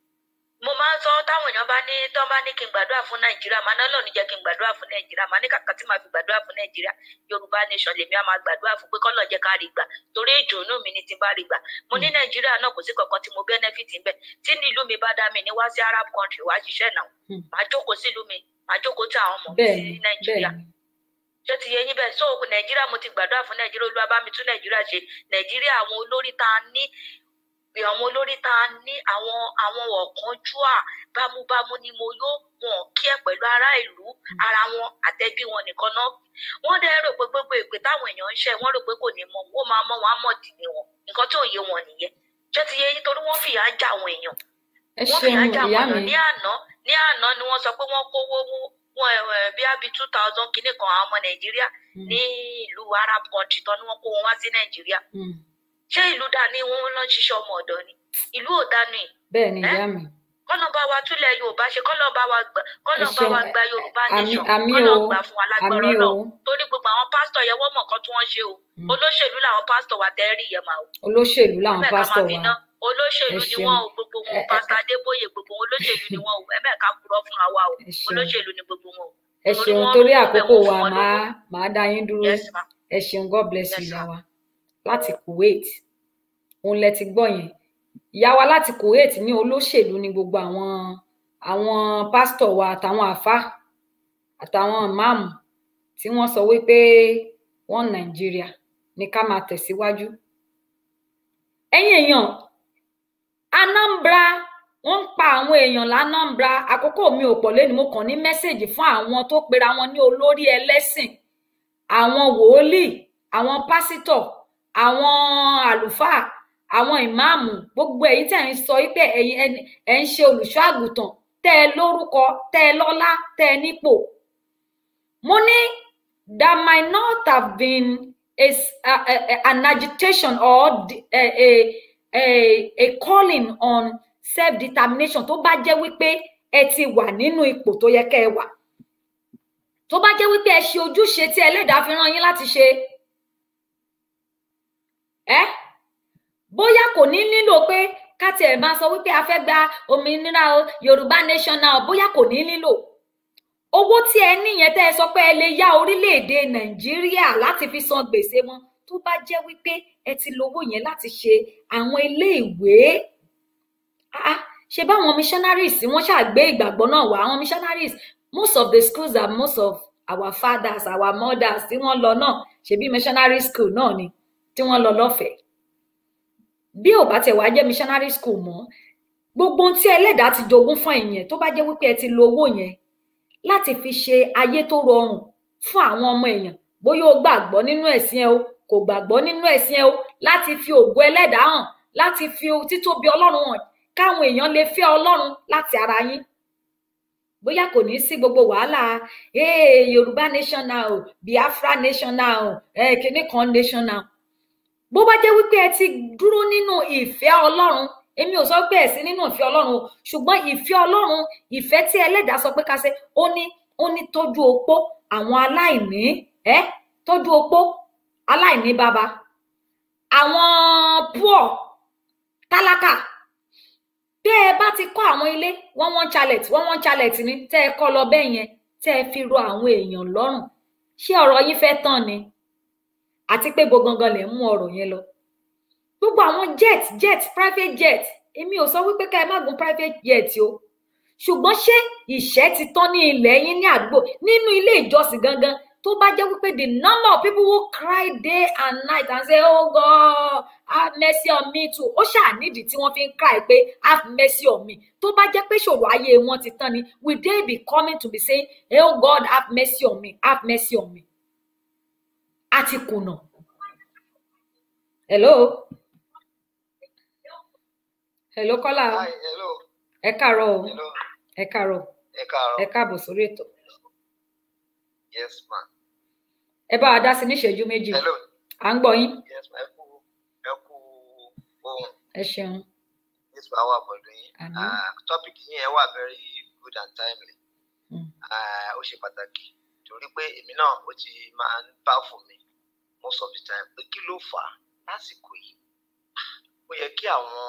mo máa ń sọ táwọn èèyàn bá ní tán bá ní kí n gbàdúrà fún nàìjíríà màá náà lọ́ọ̀ni jẹ́ kí n gbàdúrà fún nàìjíríà màá ní kàkà tí màá fi gbàdúrà fún nàìjíríà yorùbá nation lèmi á máa gbàdúrà fún pé kọ́lọ̀ jẹ́ ká rí gbà torí ìdùnnú mi ni ti bá rí gbà mo ní nàìjíríà náà kò sí kankan tí mo benefit ń bẹ tí ní ìlú mi bá dá mi ní wá sí arab country wá ṣiṣẹ́ náà Hmm. màá jókòó sí ìlú mi màá jókòó tí àwọn ọmọ mi bẹ́ẹ̀ sí ni nàìjíríà bẹ́ẹ̀ ni ṣé ti yẹ yín bẹ́ẹ̀ so nàìjíríà mo ti gbàdúrà fún nàìjíríà olúwa bá mi tún nàìjíríà ṣe nàìjíríà àwọn olórí tá a ní àwọn olórí tá a ní àwọn àwọn ọ̀kánjúà bámúbámú ni mo yó wọn kí ẹ pẹ̀lú ará ìlú ara wọn àtẹbí wọn nìkan náà wọ́n dẹ̀ rò pé gbogbo èpè táwọn èèyàn ń ṣe wọ́n rò pé kò ní mọ wọ́n máa mọ wọn á mọ̀ dì ní wọn nǹkan tí ò yé wọn nìyẹn ṣé ti yẹ yín torí wọ́n fìyà já àwọn èèyàn ẹ wọ́n fìyà ṣeun já àwọn ìyá èèyàn mi ní àná ní àná ni wọ́n sọ pé wọ́n kówó mú- wọn ẹ ẹ bí abi two thousand kìíní kan àwọn ọmọ nàìjíríà Hmm. ní ìlú arab country tán ni wọ́n kó wọn wá sí nàìjíríà Hmm. ṣé ìlú dání wọn lọ ń ṣiṣẹ́ ọmọ ọ̀dọ̀ ni ìlú ò dánú yìí bẹ́ẹ̀ ni Eh? ìyá mi kọ́nà bá wa túlẹ̀ yorùbá ṣe kọ́nà bá wa gbà kọ́nà Ẹ bá wa ṣeun. gba yorùbá àmì nation àmì kọ́nà o gbà fún wa lágbára àmì o náà torí gbogbo àwọn pásítọ̀ yẹn wọ́n mọ̀ nǹkan tí wọ́n ṣe o Mm. olóṣèlú làwọn pásítọ̀ wa tẹ́ rí yẹn máa o olóṣèlú làwọn ẹ̀mẹ́ka máa pásítọ̀ fi wa ná olóṣèlú Ẹ ni ṣeun. wọ́n o gbogbo wọn Ẹ- ẹ- pásítọ̀ adébóyè gbogbo wọn olóṣèlú ni wọ́n o ẹ̀mẹ́ka purọ́ fúnra wa o ẹ ṣeun olóṣèlú ni gbogbo wọn o ẹ torí ṣeun wọ́n torí rówó bẹ̀ àkókò wọ́n wa fún wọn máa lówó máa dá yín dúró yes ma ẹ ṣeun god bless you Yes, ìyá ma'am. wa láti kuwait òun lẹ ti gbọ́ yẹn ìyá wa láti kuwait ní olóṣèlú ní gbogbo àwọn àwọn pásítọ̀ wa àtàwọn àfáà àtàwọn ìmáàmù tí wọ́n sọ wípé wọ́n nàìjíríà ní ká máa tẹ̀síwájú ẹ̀yin èèyàn anambra wọ́n ń pa àwọn èèyàn lanambra àkókò mi ò pọ̀ lẹ́nu mo kàn ní mẹ́sẹ̀gì fún àwọn tó pera wọn ní olórí ẹlẹ́sìn àwọn wòólì àwọn pásítọ̀ àwọn àlùfáà àwọn ìmáàmù gbogbo èyí tẹ̀ ń sọ wípé ẹ̀yin ẹni- ẹ̀ ń ṣe olùṣọ́ àgùntàn tẹ́ ẹ lórúkọ tẹ́ ẹ lọ́lá tẹ́ ẹ nípò mo ní that might not have been a, s- a- a- a- an agitation or d- a, a, a, a calling on self determination tó bá jẹ́ wípé ẹ ti wà nínú ipò tó yẹ kẹ́ ẹ wà tó bá jẹ́ wípé ẹ ṣe ojúṣe tí ẹlẹ́dàá fi rán yín láti ṣe ẹ bóyá kò ní nílò pé ká tiẹ̀ máa sọ wípé a fẹ́ gba òmìnira o yorùbá nation now bóyá kò ní nílò owó tí ẹ níyẹn tẹ́ ẹ sọ pé ẹ lè yá orílẹ̀-èdè nàìjíríà láti fi san gbèsè wọn tó bá jẹ́ wípé ẹ ti lówó yẹn láti ṣe àwọn iléèwé Ah, ah, ṣe báwọn missionaries tí wọ́n ṣàgbé ìgbàgbọ́ náà wá àwọn missionaries most of the schools are most of our fathers our mothers tí wọ́n lọ náà ṣebí missionary school náà ni tí wọ́n lọ lọ́fẹ̀ẹ́ bí ò bá tẹ̀ wá jẹ́ missionary school mọ́ gbogbo ohun tí ẹlẹ́dàá ti jogún fún ẹ̀yìn tó bá jẹ́ wípé ẹ ti lo owó yẹn láti fi ṣe ayé tó rọrùn fún àwọn ọmọ èèyàn bóyá o gbàgbọ́ nínú ẹ̀sìn ẹ o kò gbàgbọ́ nínú ẹ̀sìn ẹ o láti fi ògo ẹlẹ́dàá hàn láti fi títóbi ọlọ́run hàn káwọn èèyàn lè fẹ́ ọlọ́run láti ara yín bóyá kò ní sí gbogbo wàhálà ee yorùbá nation now biafra nation now eh, kinní kan nation now bó bá jẹ́ wípé ẹ ti dúró nínú ìfẹ́ ọlọ́run èmi ò sọ pé ẹ sí nínú ìfẹ́ ọlọ́run o ṣùgbọ́n ìfẹ́ ọlọ́run ìfẹ́ tí ẹlẹ́dàá sọ pé ká ṣe ó ní ó ní tọ́jú opó àwọn aláìní ẹ tọ́jú opó aláìní bàbá àwọn poor tálákà tẹ́ ẹ bá ti kọ́ àwọn ilé one one chalet one one chalet ni tẹ́ ẹ kọ́ lọ bẹ́ẹ̀ yẹn tẹ́ ẹ fi ro àwọn èèyàn lọ́rùn ṣé ọ̀rọ̀ yín fẹ́ tán ni àti pé gbogbo gangan lè mú ọ̀rọ̀ yẹn lọ gbogbo àwọn jet jet private jet èmi ò sọ wípé ká ẹ má gun private jet o ṣùgbọ́n ṣé ìṣẹ́ ti tán ní ilẹ̀ yín ní àdúgbò nínú ilé ìjọsìn gangan tó bá jẹ́ wípé the number of people who cry day and night and say oh God have mercy on me too ó ṣáà nídìí tí wọ́n fi ń cry pé have mercy on me tó bá jẹ́ pé ṣòro ayé wọn ti tán ni will they be coming to be saying oh God have mercy on me have mercy on me a ti kùnà hello hello kọ́lá Hi, hello, ẹ káàárọ̀ o hello, ẹ káàárọ̀ ẹ káàárọ̀. ẹ káàbọ̀ sórí ètò Yes, ma. ẹ bá wa dá sí ní ìṣẹ́jú méjì Hello, à ń gbọ́ yín yes, ma. Ẹ kú, ẹ kú ohun. ẹ ṣeun Yes, ma wà pẹ̀lú yín. Àmín. Ah, Topic yín ẹ wà very good and timely. Mm. Ah, Ó ṣe pàtàkì torí pé èmi náà ó ti máa ń bá fún mi most of the time pé kí ló fà á lásìkò yìí. Ó yẹ kí àwọn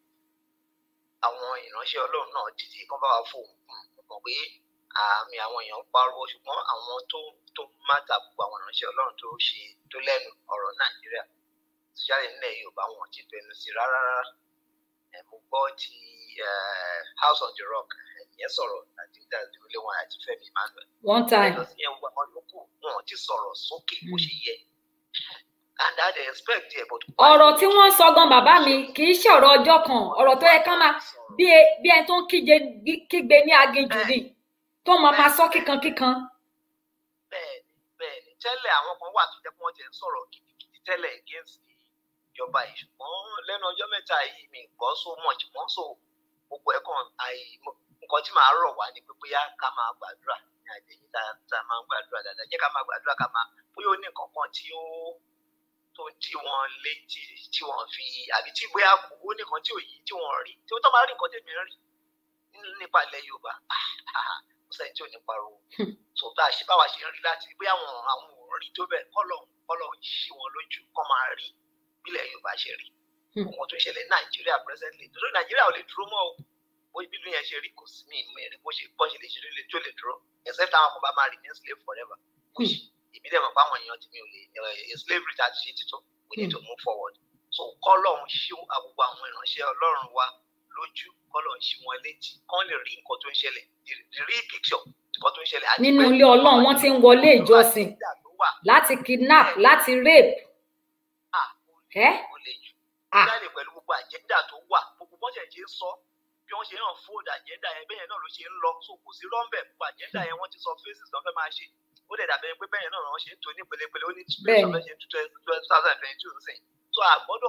àwọn ìránṣẹ́ Ọlọ́run náà dìde kán bá wa fóun kùn mọ̀ pé àmì àwọn èèyàn ń pariwo ṣùgbọ́n àwọn tó tó mátà gbogbo àwọn ìránṣẹ́ Ọlọ́run tó ṣe tó lẹ́nu ọ̀rọ̀ Nàìjíríà especially nílẹ̀ Yorùbá wọn ti fẹnu sí rárá rárá ẹ̀ mo gbọ́ ti eh, House on the Rock ìyẹn sọ̀rọ̀ àti ìdílé wọn àti Fẹ́mi Emmanuel one time lọ sí yẹn gbogbo àwọn yòókù wọn ò ti sọ̀rọ̀ sókè bó ṣe yẹ and I dey expect there but. ọ̀rọ̀ tí wọ́n ń sọ gan bàbá mi kì í ṣe ọ̀rọ̀ ọjọ́ kan ọ̀rọ̀ tó yẹ ká máa bí e- bí ẹni tó ń kíje kígbe ní aginjù ni tó máa máa sọ kíkankíkan bẹ́ẹ̀ni bẹ́ẹ̀ni tẹ́lẹ̀ àwọn kan wà tó jẹ́ pé wọ́n ti ń sọ̀rọ̀ gidigidi tẹ́lẹ̀ against ìjọba yìí ṣùgbọ́n lẹ́nu ọjọ́ mẹ́ta yìí mi gbọ́ so much wọ́n so gbogbo ẹ̀ kàn àì nǹkan tí màá rọ̀ wá ni pé bóyá ká máa gbàdúrà ní àjẹyìn tá tá a máa ń gbàdúrà dáadáa jẹ́ ká máa gbàdúrà ká máa bóyá ó ní nǹkan kan tí ó tó tí wọ́n lé tí tí wọ́n fi àbí tí bóyá kò ó ní nǹkan tí ò yí tí wọ́n rí tí wọ́n tó máa rí nǹkan tèmi rí nípa ilẹ̀ Yorùbá kò sẹ́ni tí ò ní pariwo tó bá a ṣe báwa ṣe ń rí láti rí bóyá àwọn àwọn ò rí tó bẹ́ẹ̀ kọ́lọ̀ kọ́lọ̀ ṣí wọn lójú kọ́ máa rí bílẹ̀ Yorùbá ṣe rí Hmm. ohun tó ń ṣẹlẹ̀ ní Nàìjíríà presently torí Nàìjíríà ò lè dúró mọ́ o bó ibi ìlú yẹn ṣe rí kò sí mi ìmú ẹ̀rí bó ṣe bọ́ ṣe lè ṣe lè tó lè dúró except àwọn kan bá máa remain slave forever which èmi dẹ̀ mọ̀ pé àwọn èèyàn tí mi ò lè ẹ̀ slavery tá a ti ṣe títọ́ we need to move forward so kọ́lọ̀ ń ṣí gbogbo àwọn ìránṣẹ́ Ọlọ́run wa lójú kọ́lọ̀ ń ṣí wọn létí kán lè rí nǹkan tó ń ṣẹlẹ̀ the the real picture nǹkan tó ń ṣẹlẹ̀ àti nínú pé ilé Ọlọ́run wọ́n ti ń wọlé ìjọsìn ìjà tó wà láti kidnap láti rape ah, ó le ẹ́ ó le jù Ah. jáde pẹ̀lú gbogbo àjẹ́ndà tó wà gbogbo bọ́sẹ̀ ṣe ń sọ bí wọ́n ṣe hàn fóòdù àjẹ́ndà yẹn bẹ́ẹ̀ náà ló ṣe ń lọ so kò sí rọ́ńbẹ̀ gbogbo àjẹ́ndà yẹn wọ́n ti sọ faces náà fẹ́ máa ṣe ó dẹ̀ dàbẹ̀ pé bẹ́ẹ̀ náà wọ́n ṣe ń tó ní pelepele ó ní Bẹ́ẹ̀ni. space of ṣe two thousand twenty two sìn so àgbọ́dọ̀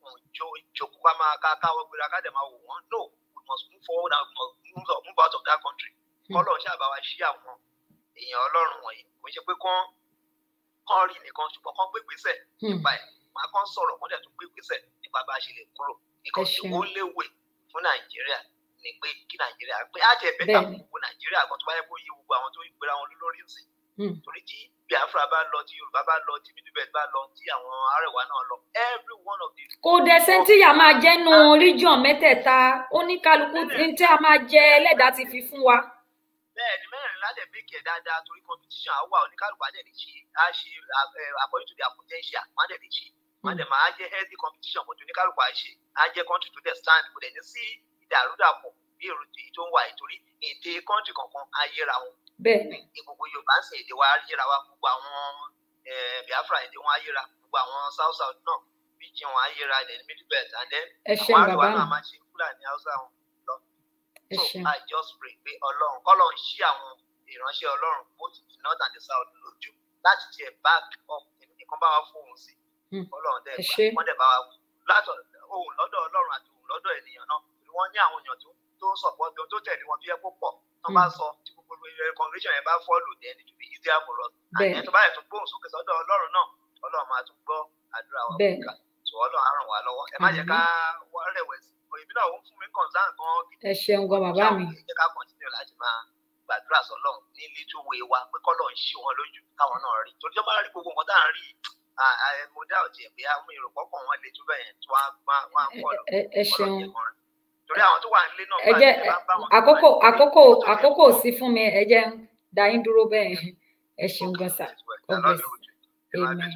wọn jó ìjókòó ká máa ká káwọ́ gbéra ká dẹ̀ máa wò wọ́n no we must move forward and we must move, out- move out of that country kọ́lọ̀ ṣàbá wa ṣí àwọn èèyàn ọlọ́run wọ̀nyí kò ń ṣe pé kán kán rí nìkan ṣùgbọ́n kán gbé gbèsè nípa ẹ̀ máa kán sọ̀rọ̀ kán dẹ̀ tún gbé gbèsè nípa bá a ṣe lè kúrò nǹkan tí ṣeun. ó léwe fún nàìjíríà ni pé kí nàìjíríà pé á jẹ bẹ́tà Bẹ́ẹ̀ni. gbogbo nàìjíríà kan tó bá yẹ kó yé gbogbo àwọn tó ń gbéra wọn lórí ìsìn Hmm. torí tí biafra bá lọ tí yorùbá bá lọ tí middle bá lọ tí àwọn arẹwà náà lọ every one of these kò dẹ̀ sẹ́ńtìyà máa jẹ́nu region mẹ́tẹ̀ẹ̀ta oníkálukú ní tí a máa jẹ ẹlẹ́dàá ti fi fún wa. bẹ́ẹ̀ ni mẹ́rin ládẹ̀ méjì ẹ̀ dáadáa torí competition á wà oníkálùkù á dẹ̀ lè ṣe á ṣe eh, according to their potential má dẹ̀ lè ṣe má dẹ̀ máa jẹ́ healthy competition kò tó oníkálùkù á ṣe á jẹ́ country to the stand kò dẹ̀ ní sí ìdàrúdàpọ̀ bí èrò èyí tó ń wà yìí torí èdè country kankan á yẹra wọn bẹ́ẹ̀ ni ní gbogbo yorùbá ń sìn èdè wa á yẹra wa gbogbo àwọn eh, biafra èdè wọn á yẹra gbogbo àwọn south south náà bíjì wọn á yẹra ilẹ̀ ní middle belt and then ẹ ṣeun àwọn àríwá bàbá náà mi máa ṣe fúlàní haúsá wọn lọ ẹ so ṣeun i just pray pé ọlọ́run kọ́lọ́run ṣí àwọn ìránṣẹ́ ọlọ́run both the north and the south lójú láti tiẹ̀ back up nǹkan bá wa fóun sí Hmm. ọlọ́run dẹ̀ Ẹ gbà ṣé. wọ́n dẹ̀ bá wa látọ̀ ohun lọ́dọ̀ ọlọ́run àti ohun lọ́dọ̀ ènìyàn náà torí wọ́n ní àwọn èèyàn tó tó sọ̀pọ̀ bí tó tẹ̀lé wọn tó yẹ kó pọ̀ tó bá Hmm. sọ tí gbogbo congregation yẹn bá follow then it will be easier for us Bẹ́ẹ̀. àyẹ̀ tó bá yẹ tó gbóhùn sókè sọ́dọ̀ ọlọ́run náà ọlọ́run máa tún gbọ́ àdúrà wa Bẹ́ẹ̀. kíkà tó ọlọ́run á ràn wá lọ́wọ́ ẹ má jẹ́ ká wá rẹ̀wẹ̀sì òyìnbí náà ó ń fún mi concern gan ẹ ṣeun gan bàbá mi ẹ jẹ́ ká continue láti máa gbàdúrà sọ́lọ́run ní little way wa pé kọ́lọ̀ ń ṣí wọn lójú káwọn náà rí torí tó bá rí gbogbo nǹkan tá à ń rí à- à- mo dá òtí ẹ̀ pé àwọn èrò pọ́pọ̀ wọn lè tó bẹ́ẹ̀ yẹn tó wá wá ń kọ́ lọ ẹ ẹ ṣeun torí àwọn tó wà nílé náà ẹ bá jẹ́ ẹ bá bá wọn tó wà àkókò nílé, àkókò tó fẹ́ àkókò sí fún mi ẹ jẹ́ ń dá yín dúró bẹ́ẹ̀ ẹ ṣeun gan sà God bless. Amen.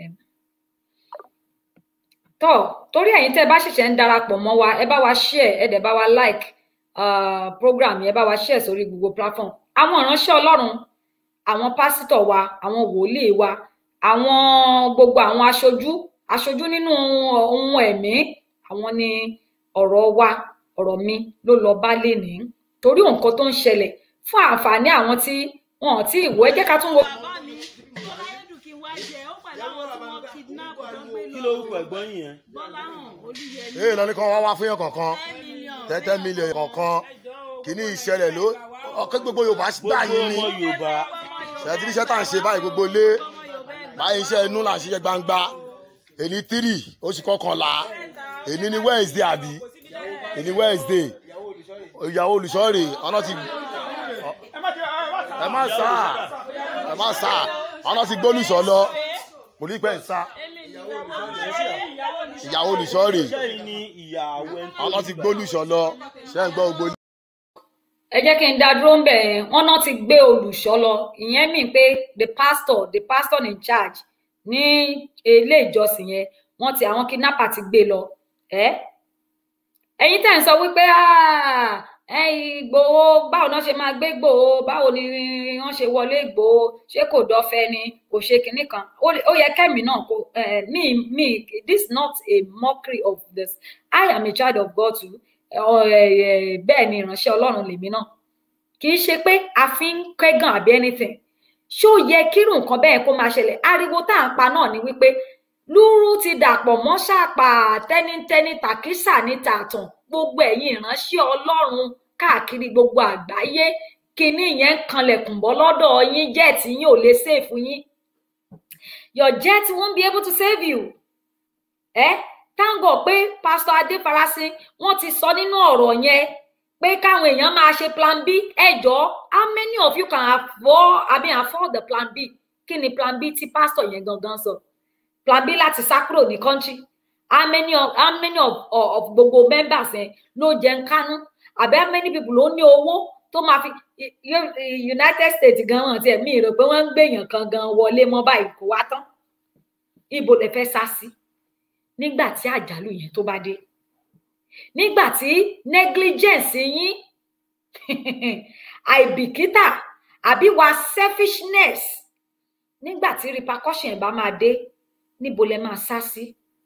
tọ́ torí ẹ̀yin tẹ́ ẹ bá ṣẹ̀ṣẹ̀ ń darapọ̀ mọ́ wa ẹ bá wa share ẹ dẹ̀ bá wa like uh, program yẹn ẹ bá wa share sórí gbogbo platform àwọn ìránṣẹ́ ọlọ́run àwọn pásítọ̀ wa àwọn wòlíì wa àwọn gbogbo àwọn aṣojú aṣojú nínú ohun ẹ̀mí àwọn ni ọ̀rọ̀ wa ọ̀rọ̀ mi ló lọ bá lénìí torí nǹkan tó ń ṣẹlẹ̀ fún àǹfààní àwọn tí wọn ò tí ì wò ẹ jẹ́ ká tún wo. bàbá mi bọ́lá ẹ̀dùn kí n wá jẹ ó pẹ̀lú àwọn tí wọ́n kidnap tó gbé lọ kí lórúkọ ẹ̀gbọ́n yìí yẹn. bọ́lá hàn olúyẹlé ee lọ ní kàn wá wá fún yàn kankan ten million tẹ́tẹ́ mílíọ̀nù kankan kìíní ìṣẹ̀lẹ̀ ló ọ̀kẹ́ gbogbo yorùbá gbà gbogbo yín ni ọmọ yorùbá ṣètìlí iṣẹ́ tá à ń ṣe báyìí gbogbo lé báyìí iṣẹ́ inú là ń ṣiṣẹ́ gbangba èní tírì oṣù kọkànlá èní ní wednesday àbí èní wednesday ìyàwó olùṣọ́rè ọ̀nà ti ẹ má sá ẹ má sá ọ̀nà ti gbólùṣọ́ lọ kò ní pẹ́ ń sá ìyàwó olùṣọ́rè iṣẹ́ yìí ni ìyàwó ẹni tó ọ̀nà ti gbólùṣọ́ lọ ṣé ń gbọ́ gbogbo ẹ jẹ́ kí n dá dúró ń bẹ̀ yẹn wọ́n náà ti gbé olùṣọ́ lọ ìyẹn mì pé the pastor the pastor in charge ní ilé ìjọsìn yẹn wọ́n ti àwọn kidnapper ti gbé lọ ẹ́ ẹ̀yin tẹ̀ ń sọ wípé "Ah, ẹ Ìgbòho báwo náà ṣe máa gbé Ìgbòho báwo ni wọ́n ṣe wọlé Ìgbòho ṣé kò dọ́fẹ́ ni kò ṣe kinní kan ó lè- ó yẹ kẹ́mi náà kó eh, me me this not a mockery of this I am a child of God too ọ- ẹ- ẹ- bẹ́ẹ̀ ni ìránṣẹ́ ọlọ́run lèmi náà kì í ṣe pé a fi ń kẹ́gàn àbí anything ṣó yẹ kírun nǹkan bẹ́ẹ̀ kó máa ṣẹlẹ̀ ariwo tá à ń pa náà ni wípé lúrú ti dàpọ̀ mọ́ ṣàpà tẹ́nítẹ́ní tàkísà ní tààtàn gbogbo ẹ̀yin ìránṣẹ́ ọlọ́run káàkiri gbogbo àgbáyé kinní yẹn ń kanlẹ̀kùn bọ́ lọ́dọ̀ yín jẹ́ẹ̀tì yín ò lè sèfù yín your jet won't be able to save you ẹ thank God pé pastor adéfarasin wọ́n ti sọ nínú ọ̀rọ̀ yẹn pé káwọn èèyàn máa ṣe plan b ẹ jọ̀ọ́ how many of you can afford I mean afford the plan b kí ni plan b tí pastor yẹn gangan sọ plan b láti sá kúrò ní country how many of how many of, of, of gbogbo members yẹn ló jẹ ń kánú àbí how many people ló ní owó tó máa fi I- I- united states gan wọn tiẹ̀ mí rò pé wọ́n ń gbèyàn kan gan wọlé mọ́ báyìí kó wá tán ibo lè fẹ́ sá sí nígbà tí àjálù yẹn tó bá dé nígbà tí negligence yín àìbìkítà àbí wa selfishness nígbà tí repercussion bá máa dé níbo lẹ máa sá sí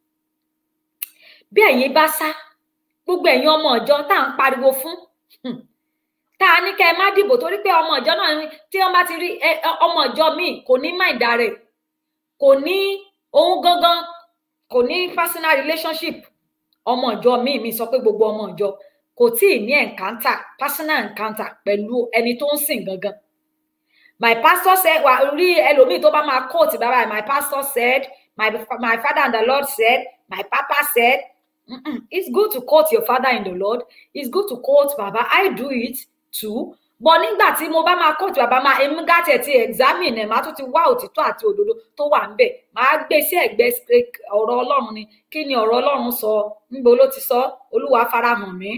bí ẹ̀yin bá sá gbogbo ẹ̀yin ọmọ ìjọ tá à ń pariwo fún hmm, tá a ní kẹ́ ẹ má dìbò torí pé ọmọ ìjọ náà ní- tí wọ́n bá ti rí ẹ- ẹ- ọmọ ìjọ míì kò ní máìdá rẹ̀ kò ní ohun gangan kò ní personal relationship ọmọ ìjọ míì mi sọ pé gbogbo ọmọ ìjọ kò tí ì ní encounter personal encounter pẹ̀lú ẹni tó ń sìn gangan my pastor said wà rí ẹlòmíì tó bá máa quote bàbá my pastor said my my father and the lord said my papa said Mm-mm. it's good to quote your father in the lord it's good to quote baba i do it too but nígbà tí mo bá máa quote bàbá máa èmi gàtì ẹ̀ ti examine ẹ̀ máa tún ti wá òtítọ́ àti òdodo tó wà ń bẹ̀ máa gbé sí ẹ̀gbẹ́ ọ̀rọ̀ ọlọ́run ni kí ni ọ̀rọ̀ ọlọ́run sọ níbo ló ti sọ olúwa farahàn mí.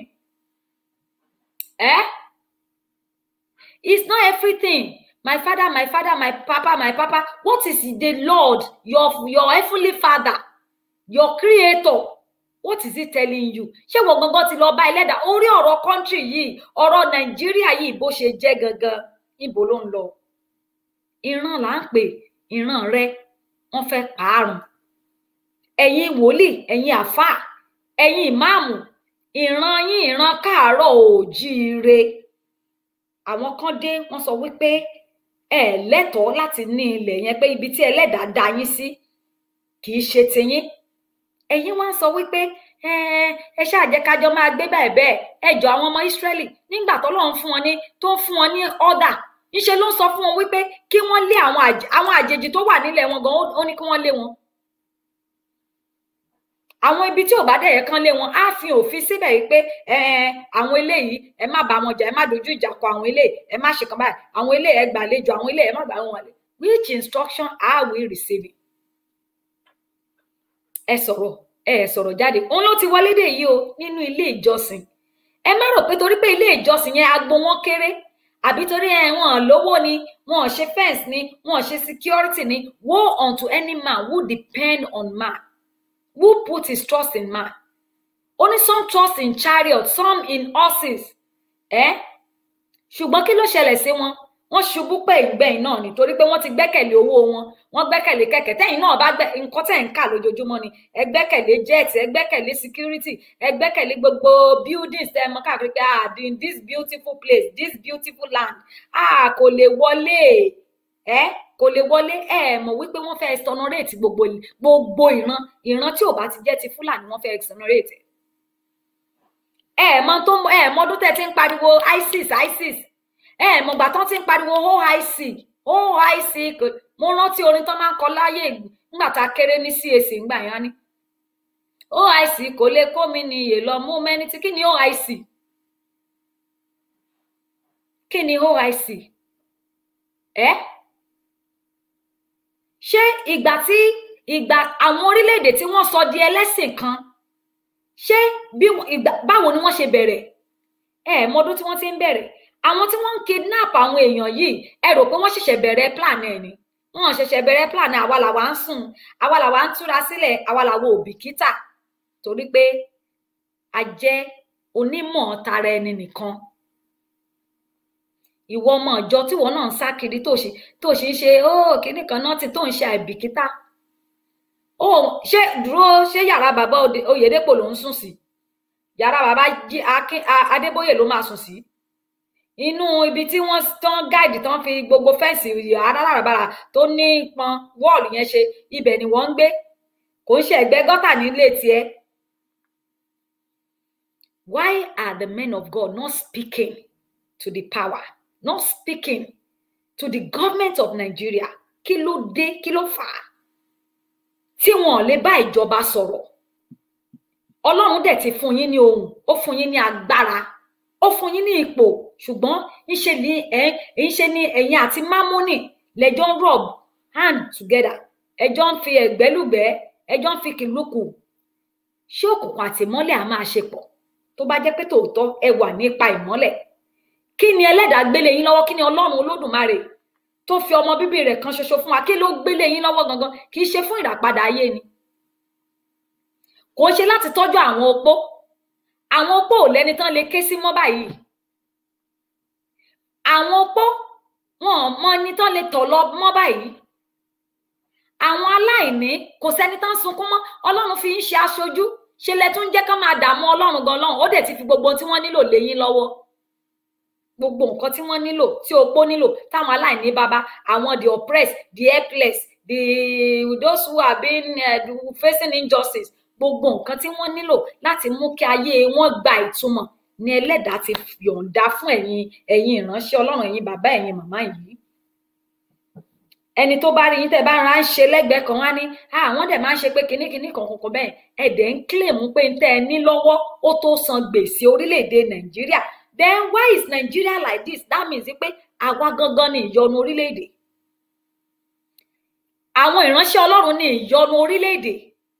Eh? It's not everything. My father, my father, my papa, my papa. What is the Lord, your, your heavenly father, your creator? What is he telling you? Ṣé wọ́n gangan ti lọ bá ẹlẹ́dà orí ọ̀rọ̀ country yìí, ọ̀rọ̀ Nàìjíríà yìí bó ṣe jẹ́ gangan, ibo ló ń lọ? Ìran là ń pè, ìran rẹ, wọ́n fẹ́ pààrùn. Ẹ̀yin wòlíì, ẹ̀yin àfáà, ẹ̀yin ìmáàmù, ìran yín ìran káàárọ̀ òjíire àwọn kan dé wọ́n sọ wípé ẹ lẹ́tọ̀ọ́ láti ní ilẹ̀ yẹn pé ibi tí ẹlẹ́dàá dá yín sí kì í ṣe tiyín ẹ̀yin wá ń sọ wípé ẹ ẹ ṣáà jẹ́ kájọ máa gbé bẹ́ẹ̀ bẹ́ẹ̀ ẹ jọ àwọn ọmọ Ísírẹ́lì nígbà tó lọ́n fún wọn ní tó ń fún wọn ní ọ̀dà níṣẹ́ ló ń sọ fún wọn wípé kí wọ́n lé àwọn àjèjì tó wà nílẹ̀ wọn gan ó ní kí wọ́n lé wọn àwọn ibi tí ò bá dẹ̀ yẹ kán lé wọn á fi òfin síbẹ̀ yìí pé àwọn eléyìí ẹ má bá wọn jà ẹ má dojú ìjà kọ àwọn eléyìí ẹ má ṣe kan báyìí àwọn eléyìí ẹ gbàlejò àwọn eléyìí ẹ má gbà wọn wọlé which instruction are we receiving? ẹ sọ̀rọ̀ ẹ sọ̀rọ̀ jáde òun ló ti wọlé dé yìí o nínú ilé ìjọsìn ẹ má rò pé torí pé ilé ìjọsìn yẹn agbo wọn kéré àbí torí ẹ wọn lówó ni wọn ṣe fence ni wọn ṣe security ni woe unto any man who depend on man who put his trust in man only some trust in chariot some in horses eh? ṣùgbọ́n kí ló ṣẹlẹ̀ sí wọn wọ́n ṣubú pé ìgbẹ̀yìn náà nítorí pé wọ́n ti gbẹ́kẹ̀lé owó wọn wọ́n gbẹ́kẹ̀lé kẹ̀kẹ́ tẹ́yìn náà bá gbẹ nǹkan tẹ́ ń kà lójoojúmọ́ ni ẹ gbẹ́kẹ̀lé jet ẹ gbẹ́kẹ̀lé security ẹ gbẹ́kẹ̀lé gbogbo buildings tẹ́ ẹ mọ̀ káàkiri pé ah in this beautiful place this beautiful land ah kò lè wọlé ẹ kò lè wọlé ẹ mọ̀ wípé wọ́n fẹ́ exonerate gbogbo gbogbo ìran ìran tí ò bá ti jẹ́ ti fúlàní wọ́n fẹ́ exonerate ẹ mọ̀ tó ẹ mọ̀ ọdún tẹ́ ti ń pariwo isis isis ẹ mọ̀ gbà tán ti ń pariwo oic oic mo rántí orin tán máa ń kọ láyé nígbà tá a kéré ní cac ńgbà yẹn ni oic kò lè kó mi ní iye lọ mú mẹni tí kí ni oic kí ni oic ẹ. Eh? ṣé ìgbà tí ìgbà àwọn orílẹ̀-èdè tí wọ́n sọ di ẹlẹ́sìn kan ṣé bí ìgbà báwo ni wọ́n ṣe bẹ̀rẹ̀ ẹ mọdún tí wọ́n ti ń bẹ̀rẹ̀ àwọn tí wọ́n ń kidnap àwọn èèyàn yìí ẹ rò pé wọ́n ṣẹ̀ṣẹ̀ bẹ̀rẹ̀ plan ẹ̀ ni wọ́n ṣẹ̀ṣẹ̀ bẹ̀rẹ̀ plan àwa làwa ń sùn àwa làwa ń túra sílẹ̀ àwa làwa ò bìkítà torí pé a jẹ́ onímọ̀ tara ẹni nìkan ìwọ ọmọ ìjọ tíwọ náà ń sá kiri tó ṣe tó ṣe ń ṣe ó kíní kan náà ti tó ń ṣe àìbìkítà ó ṣé dúró ṣé yàrá bàbá Oyèdépò ló ń sùn sí yàrá bàbá Adébóyè ló máa sùn sí inú ibi tí wọ́n tán gáàdì tán fi gbogbo fẹ́ǹsì aláràbarà tó ní pọn wọ́ọ̀lù yẹn ṣe ibẹ̀ ni wọ́n ń gbé kò ń ṣe ẹ̀gbẹ́ gọ́tà nílé tiẹ̀ why are the men of God not speaking to the power? not speaking to the government of Nigeria kí ló dé kí ló fà á tí wọn ò lè bá ìjọba sọ̀rọ̀ Ọlọ́run dẹ̀ ti fún yín ní ohùn ó fún yín ní agbára ó fún yín ní ipò ṣùgbọ́n ńṣe ní ẹ ńṣe ní ẹ̀yin àti Mámúnì lẹ́jọ́ ń rub hand together ẹjọ́ ń fi ẹ̀gbẹ́lùgbẹ́ ẹjọ́ ń fi kìlúkù ṣé òkùnkùn àti ìmọ́lẹ̀ á máa ṣe pọ̀ tó bá jẹ́ pé tòótọ́ ẹ wà nípa ìmọ́lẹ̀ kí ni ẹlẹ́dàá gbélé yín lọ́wọ́ kí ni ọlọ́run olódùmarè tó fi ọmọ bíbí rẹ̀ kan ṣoṣo fún wa kí ló gbélé yín lọ́wọ́ gangan kì í ṣe fún ìràpadà ayé ni kò ṣe láti tọ́jú àwọn opó àwọn opó ò lẹ́ni tán lè ké sí mọ́ báyìí àwọn opó wọn ò mọ ẹni tán lè tọ̀ lọ mọ́ báyìí àwọn aláìní kò sẹ́ni tán sunkún mọ́ ọlọ́run fi ń ṣe aṣojú ṣe lẹ tún jẹ́ kán máa dààmú ọlọ́run gan lọ́run ó dẹ̀ ti fi gbogbo tí wọ́n nílò lé yín lọ́wọ́ gbogbo nǹkan tí wọ́n nílò tí opó nílò táwọn aláìní bàbá àwọn the oppressed the helpless the those who are being uh, facing injustice gbogbo nǹkan tí wọ́n nílò láti mú kí ayé wọn gba ìtumọ̀ ni ẹlẹ́dàá ti yọ̀ǹda fún ẹ̀yin ẹ̀yin ìránṣẹ́ ọlọ́run ẹ̀yin bàbá ẹ̀yin màmá yìí ẹni tó bá rí yín tẹ́ bá ra ń ṣe lẹ́gbẹ̀ẹ́ kan wá ní àwọn dẹ̀ máa ń ṣe pé kinní kinní kan kankan bẹ́ẹ̀ ẹ̀dẹ̀ ń kílèmù pé ń tẹ́ ẹ ní lọ́wọ́ ó tó san gbèsè orílẹ̀-èdè nàìjíríà then why is Nigeria like this that means pé àwa gangan ni ìyọnu orílẹ̀-èdè àwọn ìránṣẹ́ ọlọ́run ni ìyọnu orílẹ̀-èdè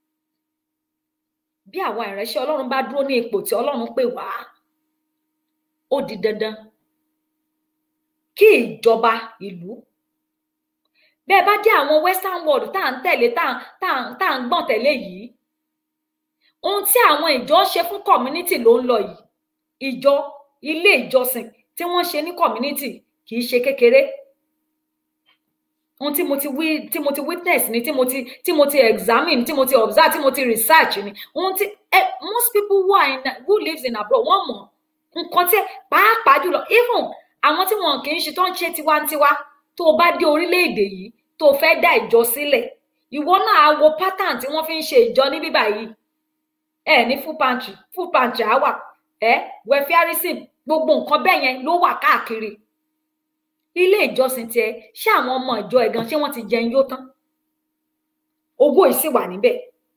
bí àwa ìránṣẹ́ ọlọ́run bá dúró ní ipò tí ọlọ́run pè wá ó di dandan kí ìjọba ìlú bẹ́ẹ̀ bá dé àwọn western world tá à ń tẹ̀lé tá à ń gbọ̀n tẹ̀lé yìí ohun tí àwọn ìjọ ṣe fún community ló ń lọ yìí ìjọ ilé ìjọsìn tí wọ́n ṣe ní community kì í ṣe kékeré ohun tí mo ti wí tí mo ti witness ni tí mo ti tí mo ti examine tí mo ti observe tí mo ti research ni ohun tí eh, most people who are in who lives in abroad wọ́n mọ̀ nǹkan tí pàápàá jùlọ even àwọn tí wọn kì í ṣe tó ń ṣe tiwantiwa tó o bá dé orílẹ̀-èdè yìí tó o fẹ́ dá ìjọ sílẹ̀ ìwọ náà á wo pattern tí wọ́n fi ń ṣe ìjọ ní bíbá yìí ẹ ní full pantry full pantry á wà ẹ welfareism gbogbo nǹkan bẹ́ẹ̀ yẹn ló wà káàkiri ilé ìjọsìn tiẹ ṣé àwọn ọmọ ìjọ ẹ̀gàn ṣé wọ́n ti jẹun yó tán owó yìí sì wà níbẹ̀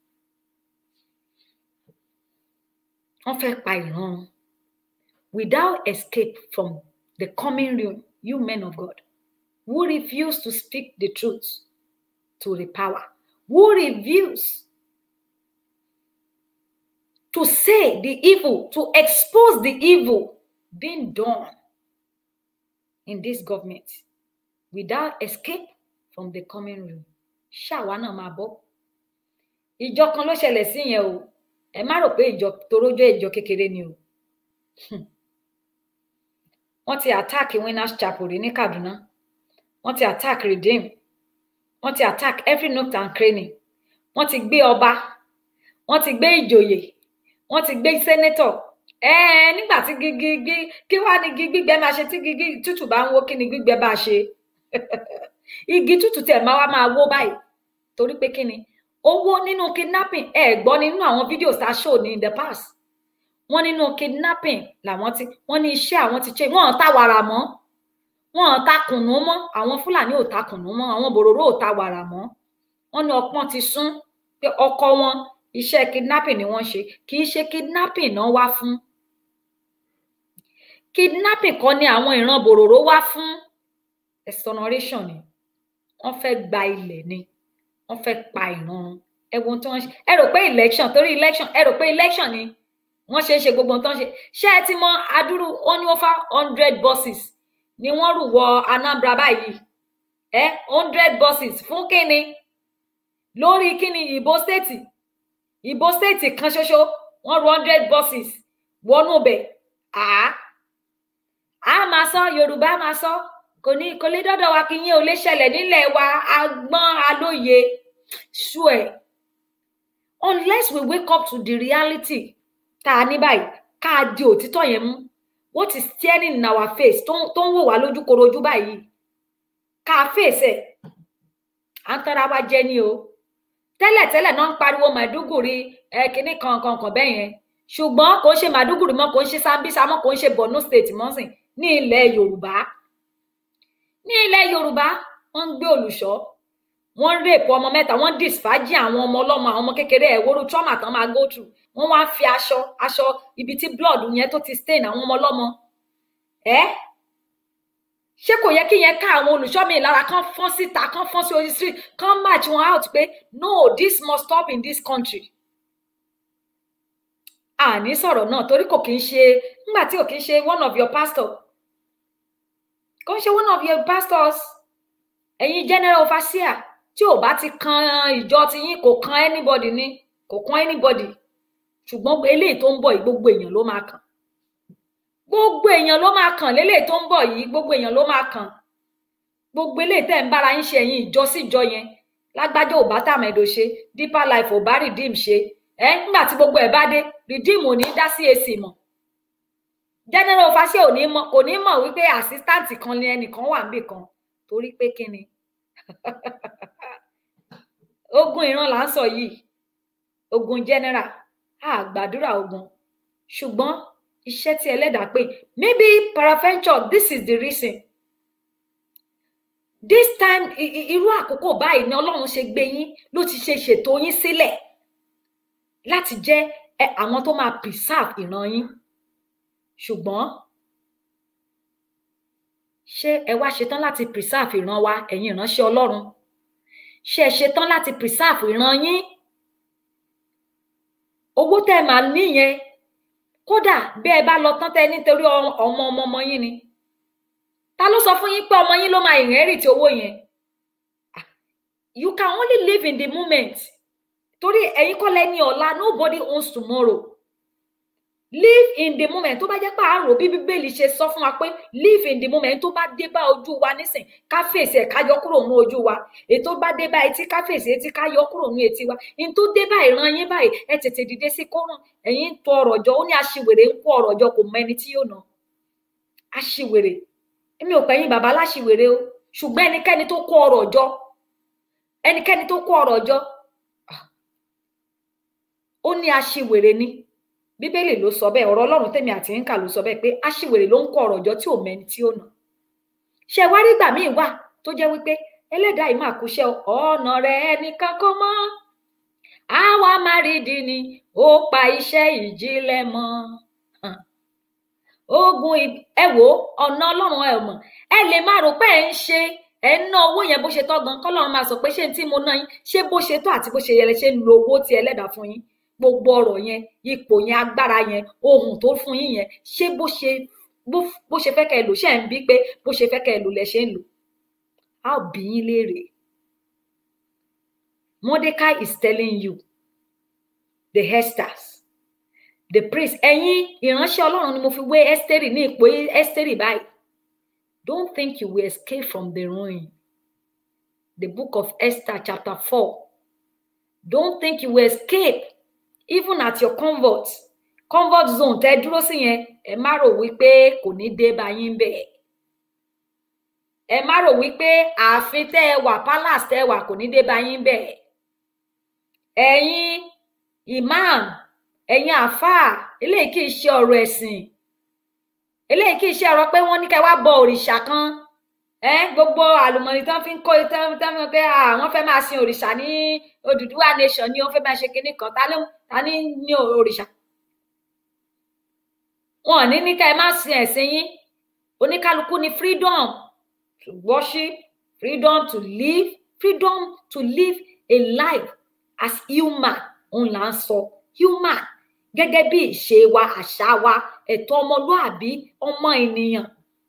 wọ́n fẹ́ pa ìran without escape from the coming ruin you men of God who refuse to speak the truth to the power who refuse to say the evil to expose the evil being done in this government without escape from the coming room ṣáwa náà máa bọ ìjọ kan ló ṣẹlẹ̀ sí yẹn o ẹ má rò pé ìjọ torójọ ìjọ kékeré ni o wọ́n ti attack winners chapel rí ní Kaduna wọ́n ti attack redeem wọ́n ti attack every nook and cranny wọ́n ti gbé ọba wọ́n ti gbé ìjòyè wọ́n ti gbé senator ẹẹ nígbà tí gígí kí wàá ní igi gbígbẹ máa ṣe tí gígí tútù bá ń wó kí ni gbígbẹ bá ṣe igi tútù tẹ máa wá máa wó báyìí torí pé kí ni owó nínú kidnapping ẹ gbọ́ nínú àwọn fídíò tá a show ní in the past wọ́n nínú kidnapping làwọn ti wọ́n ní iṣẹ́ àwọn ti ṣe wọ́n ta wàrà mọ́ wọ́n ta kùnú mọ́ àwọn fúlàní ò ta kùnú mọ́ àwọn bòròró ò ta wàrà mọ́ wọ́n ní ọpọ́n ti sún pé ọkọ wọn iṣẹ́ kidnapping ni wọ́n ṣe kì í ṣe kidnapping náà wá fún kidnapping kan ni àwọn ìran bòròró wá fún exoneration ni wọ́n fẹ́ gba ilẹ̀ ni wọ́n fẹ́ pa ìran ẹwọn tó ń ṣe ẹ rò pé election torí election ẹ rò pé election ni wọ́n ṣe é ṣe gbogbo tó ń ṣe ṣé ẹ ti mọ adúrú ó ní over hundred buses ni wọ́n rù wọ Anambra báyìí ẹ hundred buses fún kíni lórí kíni ìbò state ìbò state kan ṣoṣo wọ́n rù hundred buses wọnú bẹ̀ àá a máa sọ yorùbá máa sọ kò ní kò lè dọdọ wa kí yín ò lè ṣẹlẹ̀ nílẹ̀ wa agbọn alóye sure unless we wake up to the reality tá a ní báyìí ká a di òtítọ́ yẹn mú what is staring in our face tó ń wò wá lójúkorojú báyìí ká a fèsì ẹ̀ à ń tọ́ra wa jẹ ní o tẹ́lẹ̀tẹ́lẹ̀ náà ń pariwo màdúgùrí ẹ kínní kan kan kan bẹ́ẹ̀ yẹn ṣùgbọ́n kò ń ṣe màdúgùrí mọ́ kò ń ṣe sambisa mọ́ kò ń ṣe borno state mọ́sìn ní ilẹ̀ yorùbá ní ilẹ̀ yorùbá wọ́n ń gbé olùṣọ́ wọ́n ń rèpọ ọmọ mẹ́ta wọ́n disfájì àwọn ọmọ ọlọ́mọ àwọn ọmọ kékeré ẹ̀wòrú trauma tán máa go through wọ́n wá fi aṣọ aṣọ ibi tí blood yẹn tó ti stain àwọn ọmọ ọlọ́mọ ẹ ṣé kò yẹ kí yẹn ká àwọn olùṣọ́ mi lára kán fọ́n síta kán fọ́n sí orí street kán match wọn out pé no this must stop in this country àní sọ̀rọ̀ náà torí kò kí ń ṣe nígbà tí kò kí ń ṣe one of your pastor kò ń ṣe one of your pastors ẹ̀yin general overseer tí ò bá ti kan ìjọ ti yín kò kan anybody ni kò kan anybody ṣùgbọ́n eléyìí tó ń bọ̀ yìí gbogbo èèyàn ló máa kàn gbogbo èèyàn ló máa kàn léléyìí tó ń bọ̀ yìí gbogbo èèyàn ló máa kàn gbogbo eléyìí tẹ́ ń bára yín ṣe ẹ̀yin ìjọ sí ìjọ yẹn lágbájá ò bá tàmẹ̀dò ṣe deeper life ò bá redeem ṣe ẹ nígbà tí gbogbo ẹ bá dé redeem ò ní dá sí èsì mọ́ general overseer ò ní mọ̀ kò ní mọ̀ wípé assistant kan ni ẹnìkan wà níbì kan torí pé kí ni ogun ìran là ń sọ yìí ogun general a gbàdúrà ogun ṣùgbọ́n iṣẹ́ tí ẹlẹ́dàá pé maybe paraventure this is the reason this time i- i- irú àkókò báyìí ni ọlọ́run ṣe gbé yín ló ti ṣe ṣètò yín sílẹ̀ láti jẹ́ ẹ, àwọn tó máa preserve ìran yín ṣùgbọ́n ṣé ẹ wá ṣetán láti preserve ìran wa ẹ̀yin ìránṣẹ́ ọlọ́run ṣé ẹ ṣetán láti preserve ìran yín owó tẹ́ ẹ máa níyẹn kódà bí ẹ bá lọ tán tẹ́ ẹ nítorí ọ- ọmọ ọmọ ọmọ yín ni ta ló sọ fún yín pé ọmọ yín ló máa inherit owó yẹn Ah, you can only live in the moment torí ẹ̀yin kọ́ lẹ́ni ọ̀la nobody owns tomorrow live in the moment tó bá jẹ́ pé àárò bí bíbélì ṣe sọ fún wa pé live in the moment tó bá dé bá ojú wa nísìn ká fèsì ẹ̀ ká yọ kúrò ní ojú wa ètò bá dé bá etí ká fèsì etí ká yọ kúrò ní etí wa ní tó dé bá ìran yín báyìí ẹ tètè dìde sí kọ́rùn ẹ̀yin ń tọ ọ̀rọ̀ jọ ó ní aṣiwèrè ń kó ọ̀rọ̀ jọ kò mọ ẹni tí yóò ná aṣiwèrè èmi ò pẹ̀yìn bàbá láṣiwèrè o ṣùgbọ́n ẹnikẹ́ni tó kó ọ̀rọ̀ jọ ẹnikẹ́ni tó kó ọ̀rọ̀ jọ ah, ó ní aṣiwèrè ni bíbélì ló sọ bẹ́ẹ̀ ọ̀rọ̀ Ọlọ́run tèmi àti ń kà ló sọ bẹ́ẹ̀ pé aṣiwèrè ló ń kó ọ̀rọ̀ jọ tí ò mẹni tí ó ná ṣe wá rí gbà míì wà tó jẹ́ wípé ẹlẹ́dàá yìí máa kúṣẹ́ ọ̀nà rẹ̀ ẹnìkan kọ́ mọ́ àwa máa rí di ni ó pa iṣẹ́ ìjìnlẹ̀ mọ́ Hàn. ogun ì- ẹ wò ó, ọ̀nà Ọlọ́run ẹ mọ̀ ẹ lè má rò pé ẹ ń ṣe ẹ ń ná owó yẹn bó ṣe tọ́ gan kọ́lọ́run máa sọ pé ṣé n tí mo ná yín ṣé bó ṣe tó àti bó ṣe yẹ lẹ ṣe ń lo owó tí ẹlẹ́dàá fún yín gbogbo ọ̀rọ̀ yẹn ipò yẹn agbára yẹn ohun tó fún yín yẹn ṣé bó ṣe bó bó ṣe fẹ́ kẹ́ ẹ lò ṣe ń bí pé bó ṣe fẹ́ kẹ́ ẹ lò lẹ ṣe ń lò á ò bí yín léèrè Mordecai is telling you the Esters the priest ẹ̀yin ìránṣẹ́ Ọlọ́run ni mo fi wé Ẹ́sítérì ní ipò Ẹ́sítérì báyìí don't think you will escape from the ruin the book of Esther chapter four don't think you will escape even at your comfort comfort zone tẹ́ dúró sí yẹn ẹ má rò wípé kò ní dé bá yín bẹ́ẹ̀ ẹ má rò wípé ààfin tẹ́ ẹ wà palace tẹ́ ẹ wà kò ní dé bá yín bẹ́ẹ̀ ẹ̀yin imam ẹ̀yin àáfàá eléyìí kì í ṣe ọ̀rọ̀ ẹ̀sìn eléyìí kì í ṣe ọ̀rọ̀ pé wọ́n ní ká wá bọ òrìṣà kan ẹ gbogbo àlùmọ̀nì tán fi ń kó tán tán fi ń pé ah, wọ́n fẹ́ máa sin òrìṣà ní Odùduwà nation ni wọ́n fẹ́ máa ṣe kinní kan ta ló ta ní ní òrìṣà wọn ò ní ní ká ẹ má sin ẹ̀sìn yín oníkálukú ní freedom to worship freedom to live freedom to live a life as human òun là ń sọ human gẹ́gẹ́ bí ìṣe wa àṣà wa ẹ̀tọ́ ọmọlúàbí ọmọ ènìyàn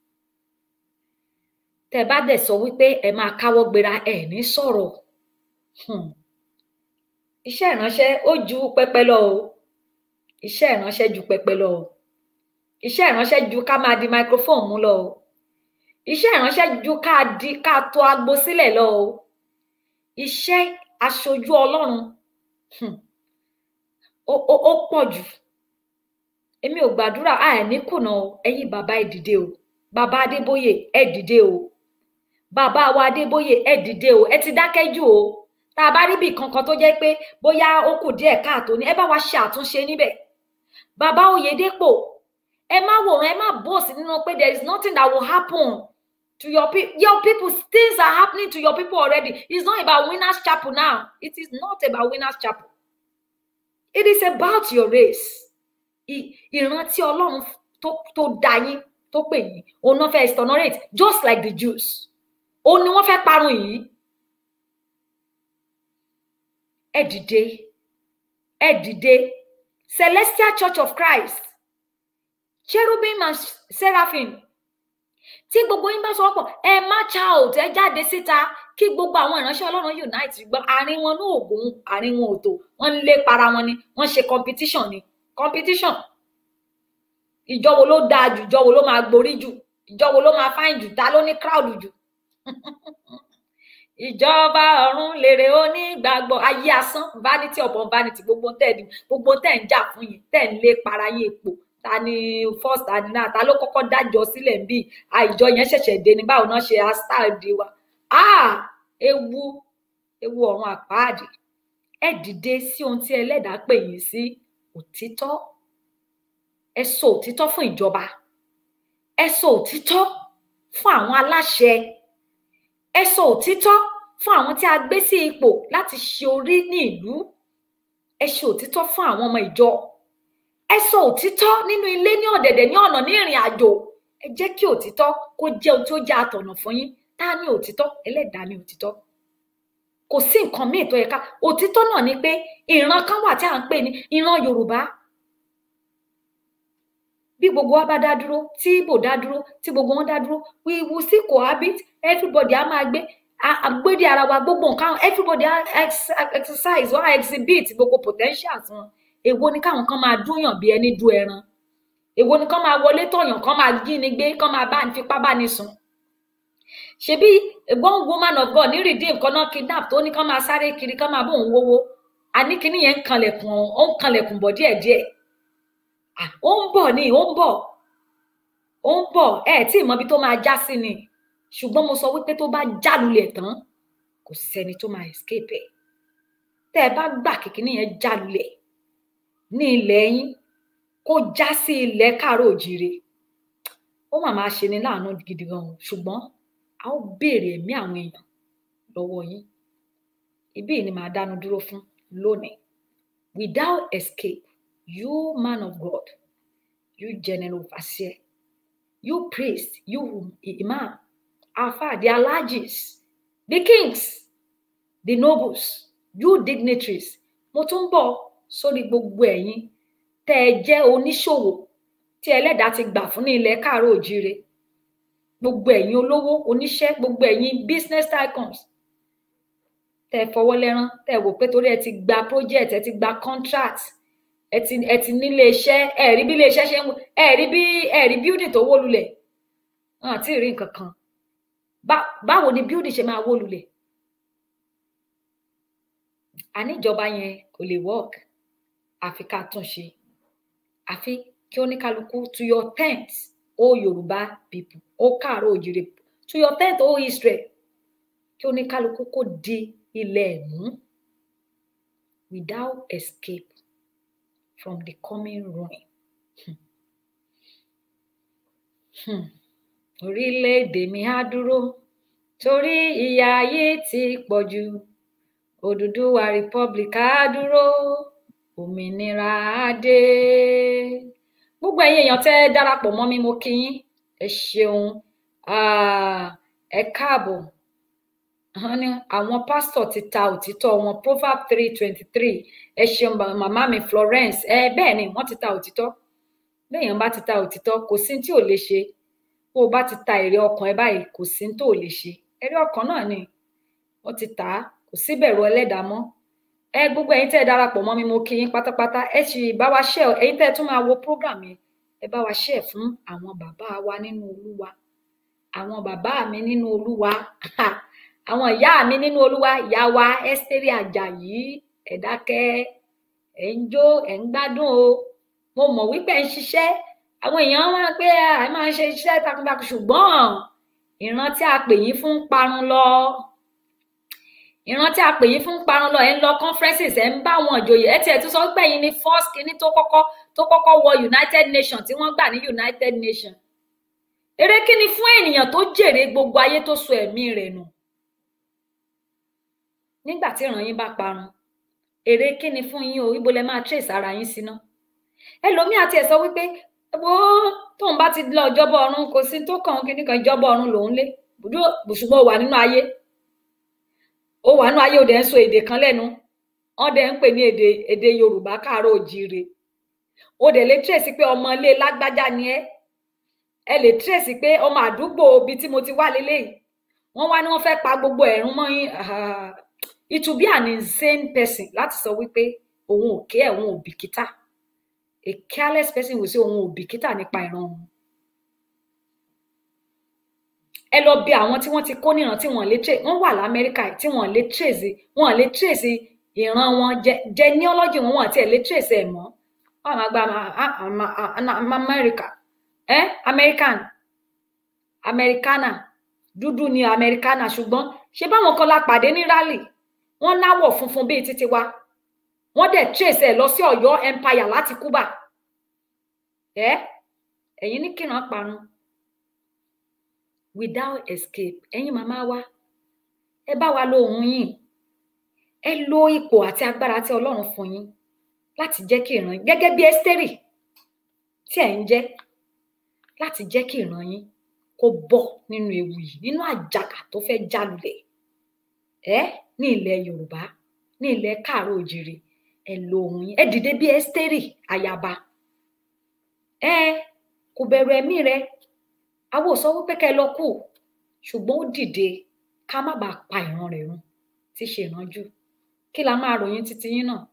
tẹ́ bá dẹ̀ sọ wípé ẹ máa káwọ́ gbéra ẹ ní sọ̀rọ̀ Hmm. iṣẹ́ ìránṣẹ́ ó ju pẹpẹ lọ o iṣẹ́ ìránṣẹ́ ju pẹpẹ lọ o iṣẹ́ ìránṣẹ́ ju ká máa di microphone mú lọ o iṣẹ́ ìránṣẹ́ ju ká di ká to agbo sílẹ̀ lọ o iṣẹ́ aṣojú Ọlọ́run hmm, ó ó ó pọ̀ jù èmi ò gbàdúrà a ẹ̀ ní kùnà o ẹ̀yin bàbá ẹ dìde o bàbá Adébóyè ẹ dìde o bàbá wa Adébóyè ẹ dìde o ẹ ti dákẹ́ jù o tá a bá rí bí kankan tó jẹ́ pé bóyá ó kù díẹ̀ káàtó ni ẹ bá wa ṣe àtúnṣe níbẹ̀ bàbá Oyèdépò ẹ má wòran ẹ má bòsì nínú pé there is nothing that will happen to your people your people things are happening to your people already it's not about winners chapel now it is not about winners chapel it is about your race I- ìran tí Ọlọ́run tó tó dá yín tó pè yín òun náà fẹ́ exonerate just like the Jews òun ni wọ́n fẹ́ parun yìí ẹ dìde ẹ dìde Celestial Church of Christ cherubim and seraphim tí gbogbo yín bá sọ pọ̀ ẹ march out ẹ jáde síta kí gbogbo àwọn ìránṣẹ́ Ọlọ́run unite gbọ́ àárín wọn ní ògùn àárín wọn ò tó wọ́n ń lé para wọn ni wọ́n ṣe competition ni competition ìjọ wo ló dáa jù ìjọ wo ló máa gborí jù ìjọ wo ló máa fáìn jù ta ló ní crowd jù ìjọba ọ̀run lèrè onígbàgbọ́ ayé asán vanity upon vanity gbogbo tẹ̀ ní gbogbo tẹ̀ ń jà fún yìí tẹ̀ ń lé para yín epo ta ni first ta ni náà ta ló kọ́kọ́ dájọ́ sílẹ̀ ń bí àìjọ yẹn ṣẹ̀ṣẹ̀ dé ní báwo náà ṣe astyle di wa ah ewu ewu ọ̀run àpáàdì ẹ dìde sí ohun tí ẹlẹ́dàá pè yín sí òtítọ́ ẹ sọ òtítọ́ fún ìjọba ẹ sọ òtítọ́ fún àwọn aláṣẹ ẹ sọ òtítọ́ fún àwọn tí a gbé sí ipò láti ṣe orí ní ìlú ẹ ṣe òtítọ́ fún àwọn ọmọ ìjọ ẹ sọ òtítọ́ nínú ilé ní ọ̀dẹ̀dẹ̀ ní ọ̀nà ní ìrìn àjò ẹ jẹ́ kí òtítọ́ kó jẹ́ ohun tí ó jẹ́ àtọ̀nà fún yín tá a ní òtítọ́ ẹlẹ́dàá ní òtítọ́ kò sí nǹkan míì tó yẹ ká òtítọ́ náà ni pé ìran kan wà tí à ń pè ní ìran yorùbá bí gbogbo wa bá dá dúró tí ibo dá dúró tí gbogbo wọn dá dúró we will still cohabit everybody á máa gbé àgbédè ara wa gbogbo nǹkan everybody á exercise wọn á exhibit gbogbo potentials wọn èwo ni káwọn kan máa dúnyàn bí ẹni dú ẹran èwo ni kán máa wọlé tọyàn kán máa jí ni gbé kán máa bá fipá bá ní sùn ṣebí one woman of God ní redeem kan náà kidnap tó ní kán máa sáré kiri kán máa bóun wówó àní kíní yẹn ń kanlẹ̀kùn ó ń kanlẹ̀kùn bọ̀ díẹ̀díẹ̀ ó ń bọ̀ ni ó ń bọ̀ ó ń bọ̀ ẹ tí ì mọbi tó máa já sí ni ṣùgbọ́n mo sọ wípé tó bá jálulẹ̀ tán kò sẹ́ni tó máa escape ẹ̀ tẹ́ ẹ bá gbà kíkíní yẹn jálulẹ̀ ní ilẹ̀ yín kó já sí ilẹ̀ káàró òjìire ó mà máa ṣe ni láàánú gidi gan ṣùgbọ́n a ó béèrè ẹ̀mí àwọn èèyàn lọ́wọ́ yín ibí ni màá dánu dúró fún lónìí without escape you man of God you general overseer you priest you imam alfa the alhajis the kings the nobles you dignitaries mo tún bọ̀ sórí gbogbo ẹ̀yin tẹ́ ẹ jẹ́ oníṣòwò tí ẹlẹ́dàá ti gbà fún ní ilẹ̀ káàárọ̀ òjíire gbogbo ẹ̀yin olówó oníṣẹ́ gbogbo ẹ̀yin business tycoons tẹ́ ẹ fọwọ́ lẹ́rán tẹ́ ẹ wò pé torí ẹ ti gba project ẹ ti gba contract ẹ ti ẹ ti nílé iṣẹ́ ẹ rí bí ilé iṣẹ́ ṣe ń ẹ rí bí ẹ rí building tó wó lulẹ̀ wọn àti rí nǹkan kan báwo ni building ṣe máa wó lulẹ̀ àníjọba yẹn kò lè work àfi ká tún ṣe àfi kí oníkálukú to your tent o yorùbá people o káàárọ̀ òjìrè to your tent o israel kí oníkálukú kó di ilẹ̀ mú without escape from the coming ruin. Hmm. Hmm. orílẹ̀-èdè mi á dúró torí ìyà ayé ti pọ̀ jù òdùdúwà republic á dúró òmìnira á dé gbogbo ẹ̀yin èèyàn tẹ́ darapọ̀ mọ́ mi mo kí yín ẹ ṣeun ẹ káàbọ̀ àwọn pásítọ̀ ti ta òtítọ́ wọn proverb three twenty three ẹ ṣeun màmá mi Florence ẹ bẹ́ẹ̀ ni wọ́n ti ta òtítọ́ béèyàn bá ti ta òtítọ́ kò sí tí ò lè ṣe bó o bá ti ta èrè ọkàn ẹ báyìí kò sí tó ò lè ṣe èrè ọkàn náà ni wọ́n ti tà á kò síbẹ̀rù ẹlẹ́dàá mọ́ ẹ gbogbo ẹ̀yin tẹ́ ẹ darapọ̀ mọ́ mi mo kí yín pátápátá ẹ sì bá wa ṣe ẹ̀yin tẹ́ ẹ tún máa wo program yẹn ẹ bá wa ṣe fún àwọn bàbá wa nínú olúwa àwọn bàbá mi nínú olúwa àwọn ìyá mi nínú olúwa ìyá wa Ẹ́sítérì Àjàyí ẹ dákẹ́ ẹ ń jó ẹ ń gbádùn o mo mọ̀ wípé ẹ ń ṣiṣẹ́ àwọn èèyàn máa pé ẹ máa ń ṣe iṣẹ́ takuntakun ṣùgbọ́n ìran tí a pè yín fún parun lọ ìran tí a pè yín fún parun lọ ẹ ń lọ conferences ẹ ń bá àwọn ìjòyè ẹ tiẹ̀ tún sọ pé ẹ̀yin ni first kínní tó kọ́kọ́ tó kọ́kọ́ wọ United Nations tí wọ́n gbà ní United Nations eré kíni fún ènìyàn tó jèrè gbogbo ayé tó so ẹ̀mí rẹ̀ nù nígbà tí ìran yín bá parun èrè kíni fún yín o ibo lẹ máa trace ara yín síná ẹlòmíì àti ẹ sọ wípé wo tóun bá ti lọ ìjọba ọ̀run kò sí tó kàn kíní kan ìjọba ọ̀run lòún lé ṣùgbọ́n ó wà nínú ayé ó wà nínú ayé ó dẹ̀ ń sọ èdè kan lẹ́nu wọ́n dẹ̀ ń pè ní èdè èdè Yorùbá káàárọ̀ òjíire ó dẹ̀ lè trace pé ọmọ ilé lágbájá ni ẹ́ ẹ lè trace pé ọmọ àdúgbò ibi tí mo ti wá lélẹ́yìí wọ́n wá ní wọ́n fẹ́ pa gbogbo ẹ̀rún mọ́ yín it will be an insane person láti sọ wípé òun ò ké òun ò bìkítà a careless person will say òun ò bìkítà nípa ìran òun ẹ lọ bí àwọn tí wọ́n ti kó níran tí wọ́n lè trace wọ́n wà lamẹ́ríkà tí wọ́n lè trace wọ́n lè trace ìran wọn genealogy wọn wọ́n àti ẹ lè trace ẹ mọ́ wọ́n máa gba amẹ́ríkà ẹ american americana dúdú ni americana ṣùgbọ́n ṣé báwọn kan la pàdé ní rally wọ́n láwọ̀ funfun bíi títí wa wọ́n dẹ̀ trace ẹ̀ lọ sí Ọ̀yọ́ empire láti Cuba ẹ ẹ̀yin ní kìràn parun without escape ẹ̀yin màmá wa ẹ bá wa lo ohùn yín ẹ lo ipò àti agbára tí Ọlọ́run fún yín láti jẹ́ kí ìran yín gẹ́gẹ́ bí Ẹ́sítérì tí ẹ̀ ń jẹ́ láti jẹ́ kí ìran yín kó bọ́ nínú ewu yìí nínú àjàgà tó fẹ́ jálulẹ̀ ẹ ní ilẹ̀ Yorùbá ní ilẹ̀ káàárọ̀ òjìrì ẹ lo ohùn yín ẹ dìde bí Ẹ́sítérì ayaba ẹ kò bẹ̀rù ẹ̀mí rẹ àwọn ò sọ wípé kẹ́ ẹ lọ kù ṣùgbọ́n ó dìde ká má bàa pa ìran rẹ̀ run tí ṣe ìrànjú kí la máa ròyìn títí yín náà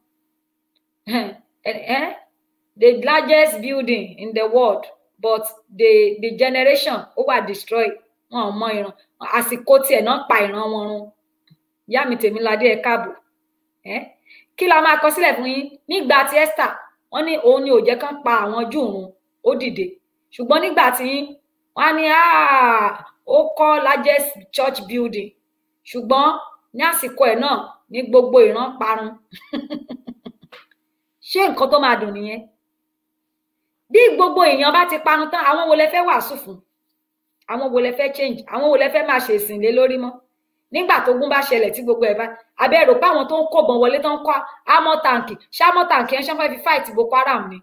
eh? the largest building in the world but the the generation ó wà destroyed wọn ò mọ ìran àsìkò tiẹ̀ náà pa ìran wọn run ìyá mi Tèmiládé ẹ káàbọ̀ eh? kí la máa kọ sílẹ̀ fún yín nígbà tí Esther wọ́n ní òun ni ò jẹ́ kán pa àwọn Júù run ó dìde ṣùgbọ́n nígbà tí wọ́n á ní ó kọ́ largest church building ṣùgbọ́n ní àsìkò ẹ̀ náà ní gbogbo ìran parun ṣé nǹkan tó máa dùn nìyẹn bí gbogbo èèyàn bá ti parun tán àwọn wo lẹ fẹ́ wàásù fún àwọn wo lẹ fẹ́ change àwọn wo lẹ fẹ́ máa ṣe ìsìn lé lórí mọ́ nígbà tógun bá ṣẹlẹ̀ tí gbogbo ẹ̀ bá abẹ́rò pé àwọn tó ń kọ̀bọ̀n wọlé tó ń kọ́ amọ̀ tàǹkì ṣámọ̀ tàǹkì ẹ̀ ṣe fẹ́ fi fight Boko Haram ni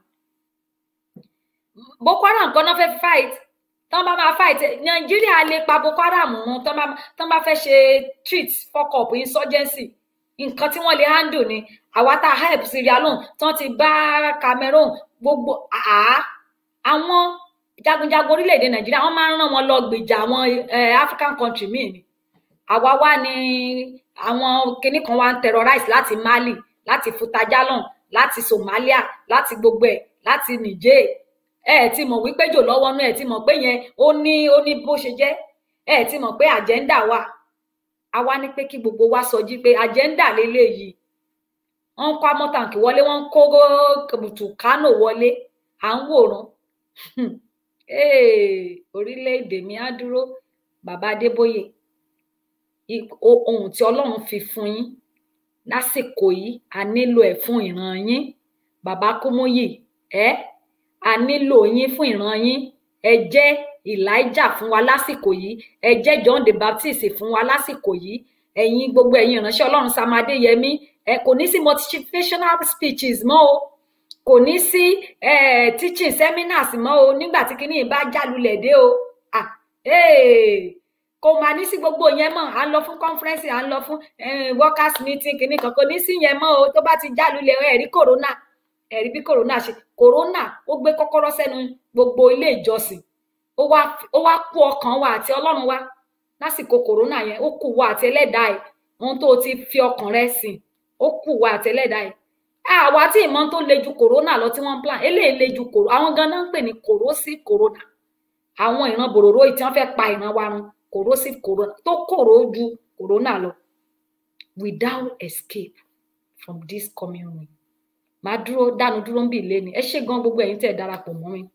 Boko Haram kan náà fẹ́ fi fight tán bá máa fight Nàìjíríà lè pa Boko Haram run tán bá fẹ́ ṣe treat fuck up insurgency nǹkan tí wọ́n lè handle ni àwa tá a help Syria lóhùn tán ti bá Cameroon gbogbo àá àwọn jagunjagun orílẹ̀-èdè Nàìjíríà wọ́n máa ń rán wọn lọ gbèjà àwọn African country míì ni àwa wá ní àwọn kinní kan wá ń terrorize láti Mali láti Futajalon láti Somalia láti gbogbo ẹ̀ láti Niger ẹ ẹ ti mọ̀ wípé jò lọ́wọ́ náà ẹ ti mọ̀ pé yẹn ó ní ó ní bó ṣe jẹ́ ẹ ẹ ti mọ̀ pé agenda wà a wá ní pé kí gbogbo wa sọjí pé agenda lélẹyìí wọ́n ń kó amọtàǹkì wọlé wọ́n ń kó kùtù kánò wọlé à ń wòran orílẹ̀-èdè mi á dúró bàbá Adébóyè ohun tí Ọlọ́run fi fún yín lásìkò yìí a nílò ẹ̀ fún ìran yín bàbá Kúmúyì ẹ a nílò yín fún ìran yín ẹ jẹ́ Elijah fún wa lásìkò yìí ẹ jẹ́ John the Baptist fún wa lásìkò yìí ẹ̀yin gbogbo ẹ̀yin ìránṣẹ́ Ọlọ́run Sam Adéyẹmí ẹ kò ní sí motivational speeches mọ́ o kò ní sí teaching seminars mọ́ o nígbà tí kinní bá jálulẹ̀ dé o ah kò máa ní sí gbogbo yẹn mọ́ à ń lọ fún conference à ń lọ fún workers meeting kinní kan kò ní sí yẹn mọ́ o tó bá ti jálulẹ̀ ẹ̀rí corona ẹ̀rí bí corona ṣe corona ó gbé kọ́kọ́rọ́ sẹ́nu gbogbo ilé ìjọsìn ó wá ó wá kú ọkàn wa àti ọlọ́run wa lásìkò corona yẹn ó kù wa àti ẹlẹ́dàá ẹ̀ ohun tó ti fi ọkàn rẹ sìn ó kù wa àti ẹlẹ́dàá ẹ̀ àwa tí ìmọ̀ tó le ju corona lọ tí wọ́n ń plan eléyìí le ju kòró àwọn ganan ń pè ní corrosive corona àwọn ìran bòròró yìí tí wọ́n fẹ́ pa ìran wa run corrosive corona tó kòró ju corona lọ without escape from this coming week màá dúró dánu dúró ń bì lé ni ẹ ṣé gan gbogbo ẹ̀yin tẹ́ ẹ darapọ̀ mọ́ mi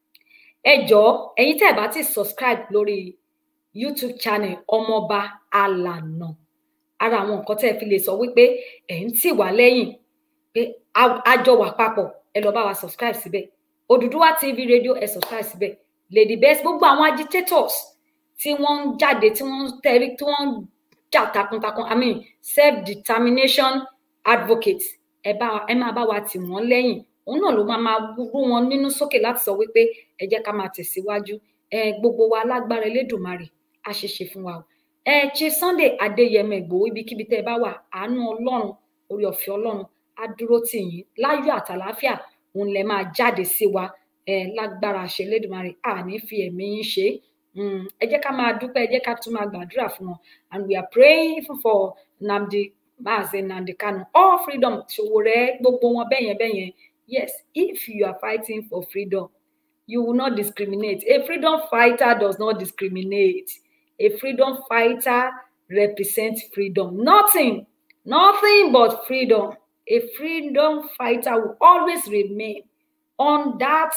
ẹ jọ̀ọ́ ẹ̀yin tẹ́ ẹ bá ti subscribe lórí youtube channel ọmọọba alànà ara àwọn nǹkan tẹ́ ẹ fi lè sọ wípé ẹ ń tì wá lẹ́yìn pé a jọ wà papọ̀ ẹ lọ bá wa subscribe síbẹ̀ Odùduwà TV radio ẹ subscribe síbẹ̀ lady best gbogbo àwọn agitators tí wọ́n ń jáde tí wọ́n ń tẹrí tí wọ́n ń jà takuntakun i mean self determination advocates ẹ bá ẹ máa bá wa tì wọ́n lẹ́yìn òun náà ló máa máa rú wọn nínú sókè láti sọ wípé ẹ jẹ́ ká máa tẹ̀síwájú ẹ gbogbo wa lágbára Elédùmarè á ṣe ṣe fún wa o ẹ ṣe Sunday Adéyẹmọ Ìgbòho ibikíbi tẹ́ ẹ bá wà àánú Ọlọ́run orí ọ̀fẹ́ Ọlọ́run á dúró tì yín láyọ̀ àtàláfíà òun lẹ máa jáde sí wa ẹ lágbára àṣẹ Elédùmarè àní fi ẹ̀mí yín ṣe ẹ jẹ́ ká máa dúpẹ́ ẹ jẹ́ ká tún máa gbàdúrà fún wọn and we are praying for Nnamdi Mazi Nnamdi Kanu all freedom Sowore gbogbo wọn bẹ́yẹn bẹ́yẹn yes if you are fighting for freedom you will not discriminate a freedom fighter does not discriminate a freedom fighter represents freedom nothing nothing but freedom a freedom fighter will always remain on that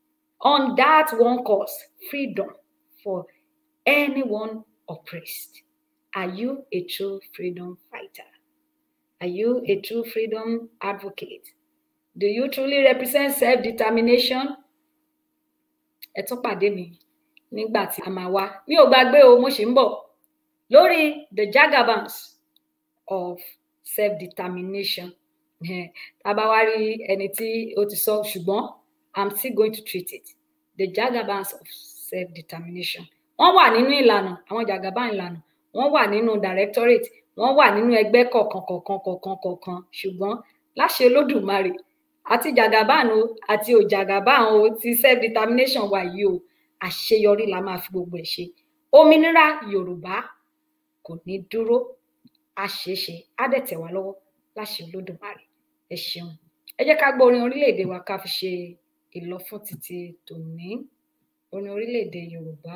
on that one cause freedom for anyone oppressed are you a true freedom fighter Are you a true freedom advocate? Do you truly represent self-determination? Ẹ tún pàdé mi nígbà tí a máa wá. Mi ò gbàgbé o, mo ṣì ń bọ̀ lórí the jagabans of self-determination. Tá a bá wá rí ẹni tí ó ti sọ ṣùgbọ́n I'm still going to treat it. The jagabans of self-determination. Wọ́n wà nínú ìlànà, àwọn jagaban ìlànà, wọ́n wà nínú directorate, wọ́n wà nínú ẹgbẹ́ kọ̀ọ̀kan kọ̀ọ̀kan kọ̀ọ̀kan kọ̀ọ̀kan ṣùgbọ́n láṣẹ Olódùmarè àti jagaban o àti òjàgàbán o ti self-determination wà yìí o àṣeyọrí la máa fi gbogbo ẹ̀ ṣe. Òmìnira Yorùbá kò ní dúró á ṣeé ṣe á dẹ̀ tẹ̀ wá lọ́wọ́ láṣẹ Olódùmarè ẹ ṣeun. Ẹ jẹ́ ká gbọ́ orin orílẹ̀-èdè wa ká fi ṣe ìlọ fún títí tòní orin orílẹ̀-èdè Yorùbá.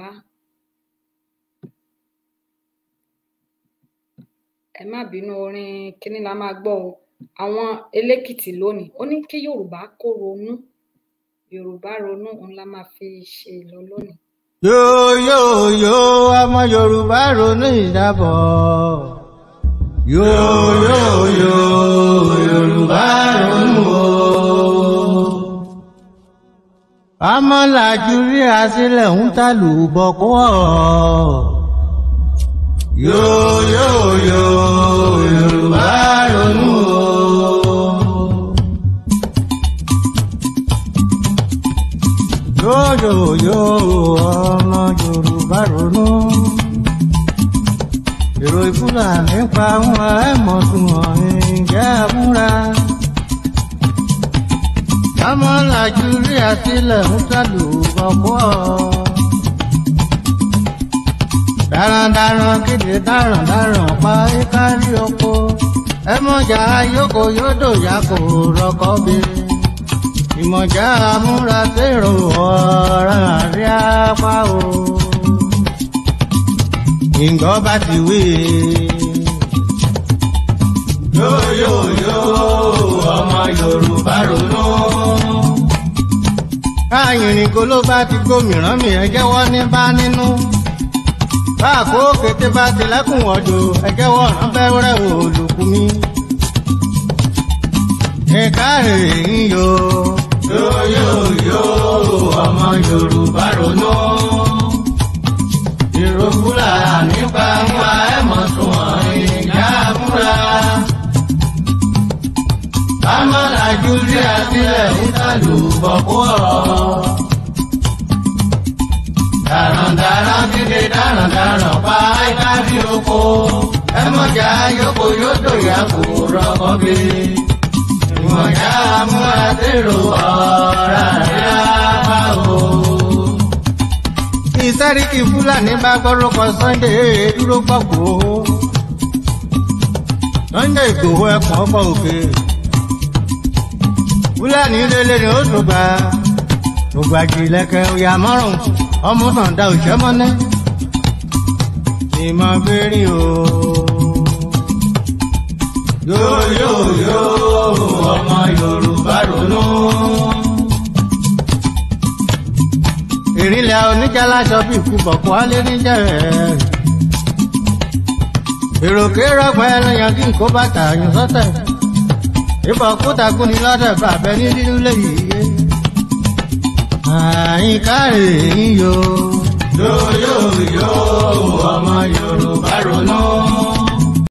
Ẹ má bínú orin kíní la máa gbọ́ o àwọn elékìtì lónìí ó ní kí Yorùbá kó ronú Yorùbá ronú òun la máa fi ṣe ìlọ lónìí. yóò yóò yóò ọmọ yorùbá ronú ìdábọ̀ yóò yóò yóò yorùbá ronú o. ọmọ làjú rí àsílẹ̀ ń tàlù bọ̀kú ọ̀ yóò yóò yóò yorùbá ronú o. yóyòyó ọmọ yorùbá ronú èrò ìfúlàní pa wọn ẹmọ tún wọn ìjẹ àmúra ọmọ nàìjíríà sílẹ̀ ń sàlù bọ̀bọ̀ darandaran kéde darandaran pa ìkárí oko ẹmọjà yòókò yódò yà kò rọkọ bèrè ìmọ̀já múra sèrò ọ̀ràn rí apá o. Ìgbọ́ bá ti wí. Yóyóyó ọmọ Yorùbá ronú. Káyìnrín kó ló bá ti gómìnà mi ẹ jẹ́wọ́ ní bá nínú. Báàkó kété bá ti lẹ́kùn ọ̀dọ̀ ẹ jẹ́wọ́ ọ̀nà bẹ́rẹ̀ olùkú mi. Ẹ̀ka èyí yo yóyóyó ọmọ yorùbá ronú. ìròkúlà nípa ńlá ẹ̀mọ́ tún wọ̀n ìjà múra. bámọ́ nàìjíríà sílẹ̀ ń tàlù bọ̀kú ọ̀rọ̀. darandaran kéde darandaran pa ìkárí oko. ẹ̀mọ́jà yòókù yóò dòyà kó rọ́kọ́ bíi ìmọ̀já múra dèrò ọ̀rá rẹ̀ apá o. ìsáríkì fúlàní bá gbọ́rọ̀kọ sunday dúró gbọ́gbó. sunday ìgbòho ẹ̀pọ̀n ọ̀pọ̀ òkè. fúlàní lélẹ̀ ni ó tún gbà. ògbàjì lẹ́kẹ̀ òyà mọ́rùn ọmọ náà da òṣẹ́ mọ́lẹ́. ìmọ̀ bẹ́ẹ̀rì o yóò yóò yóò ọmọ yorùbá ronú. ìrìnlẹ̀ oníjàláṣọ bíi ikú bọ̀kú alẹ́ níjẹ̀rẹ̀. èròkè rọgbọn ẹlẹ́yàn kí n kó bàtà yín sọ́tẹ̀. ìbọn kúta kú ni lọ́dẹ̀ bàbẹ́ ní nínú lẹ́yìn iye. àyíká èyí yo. yóò yóò yóò ọmọ yorùbá ronú.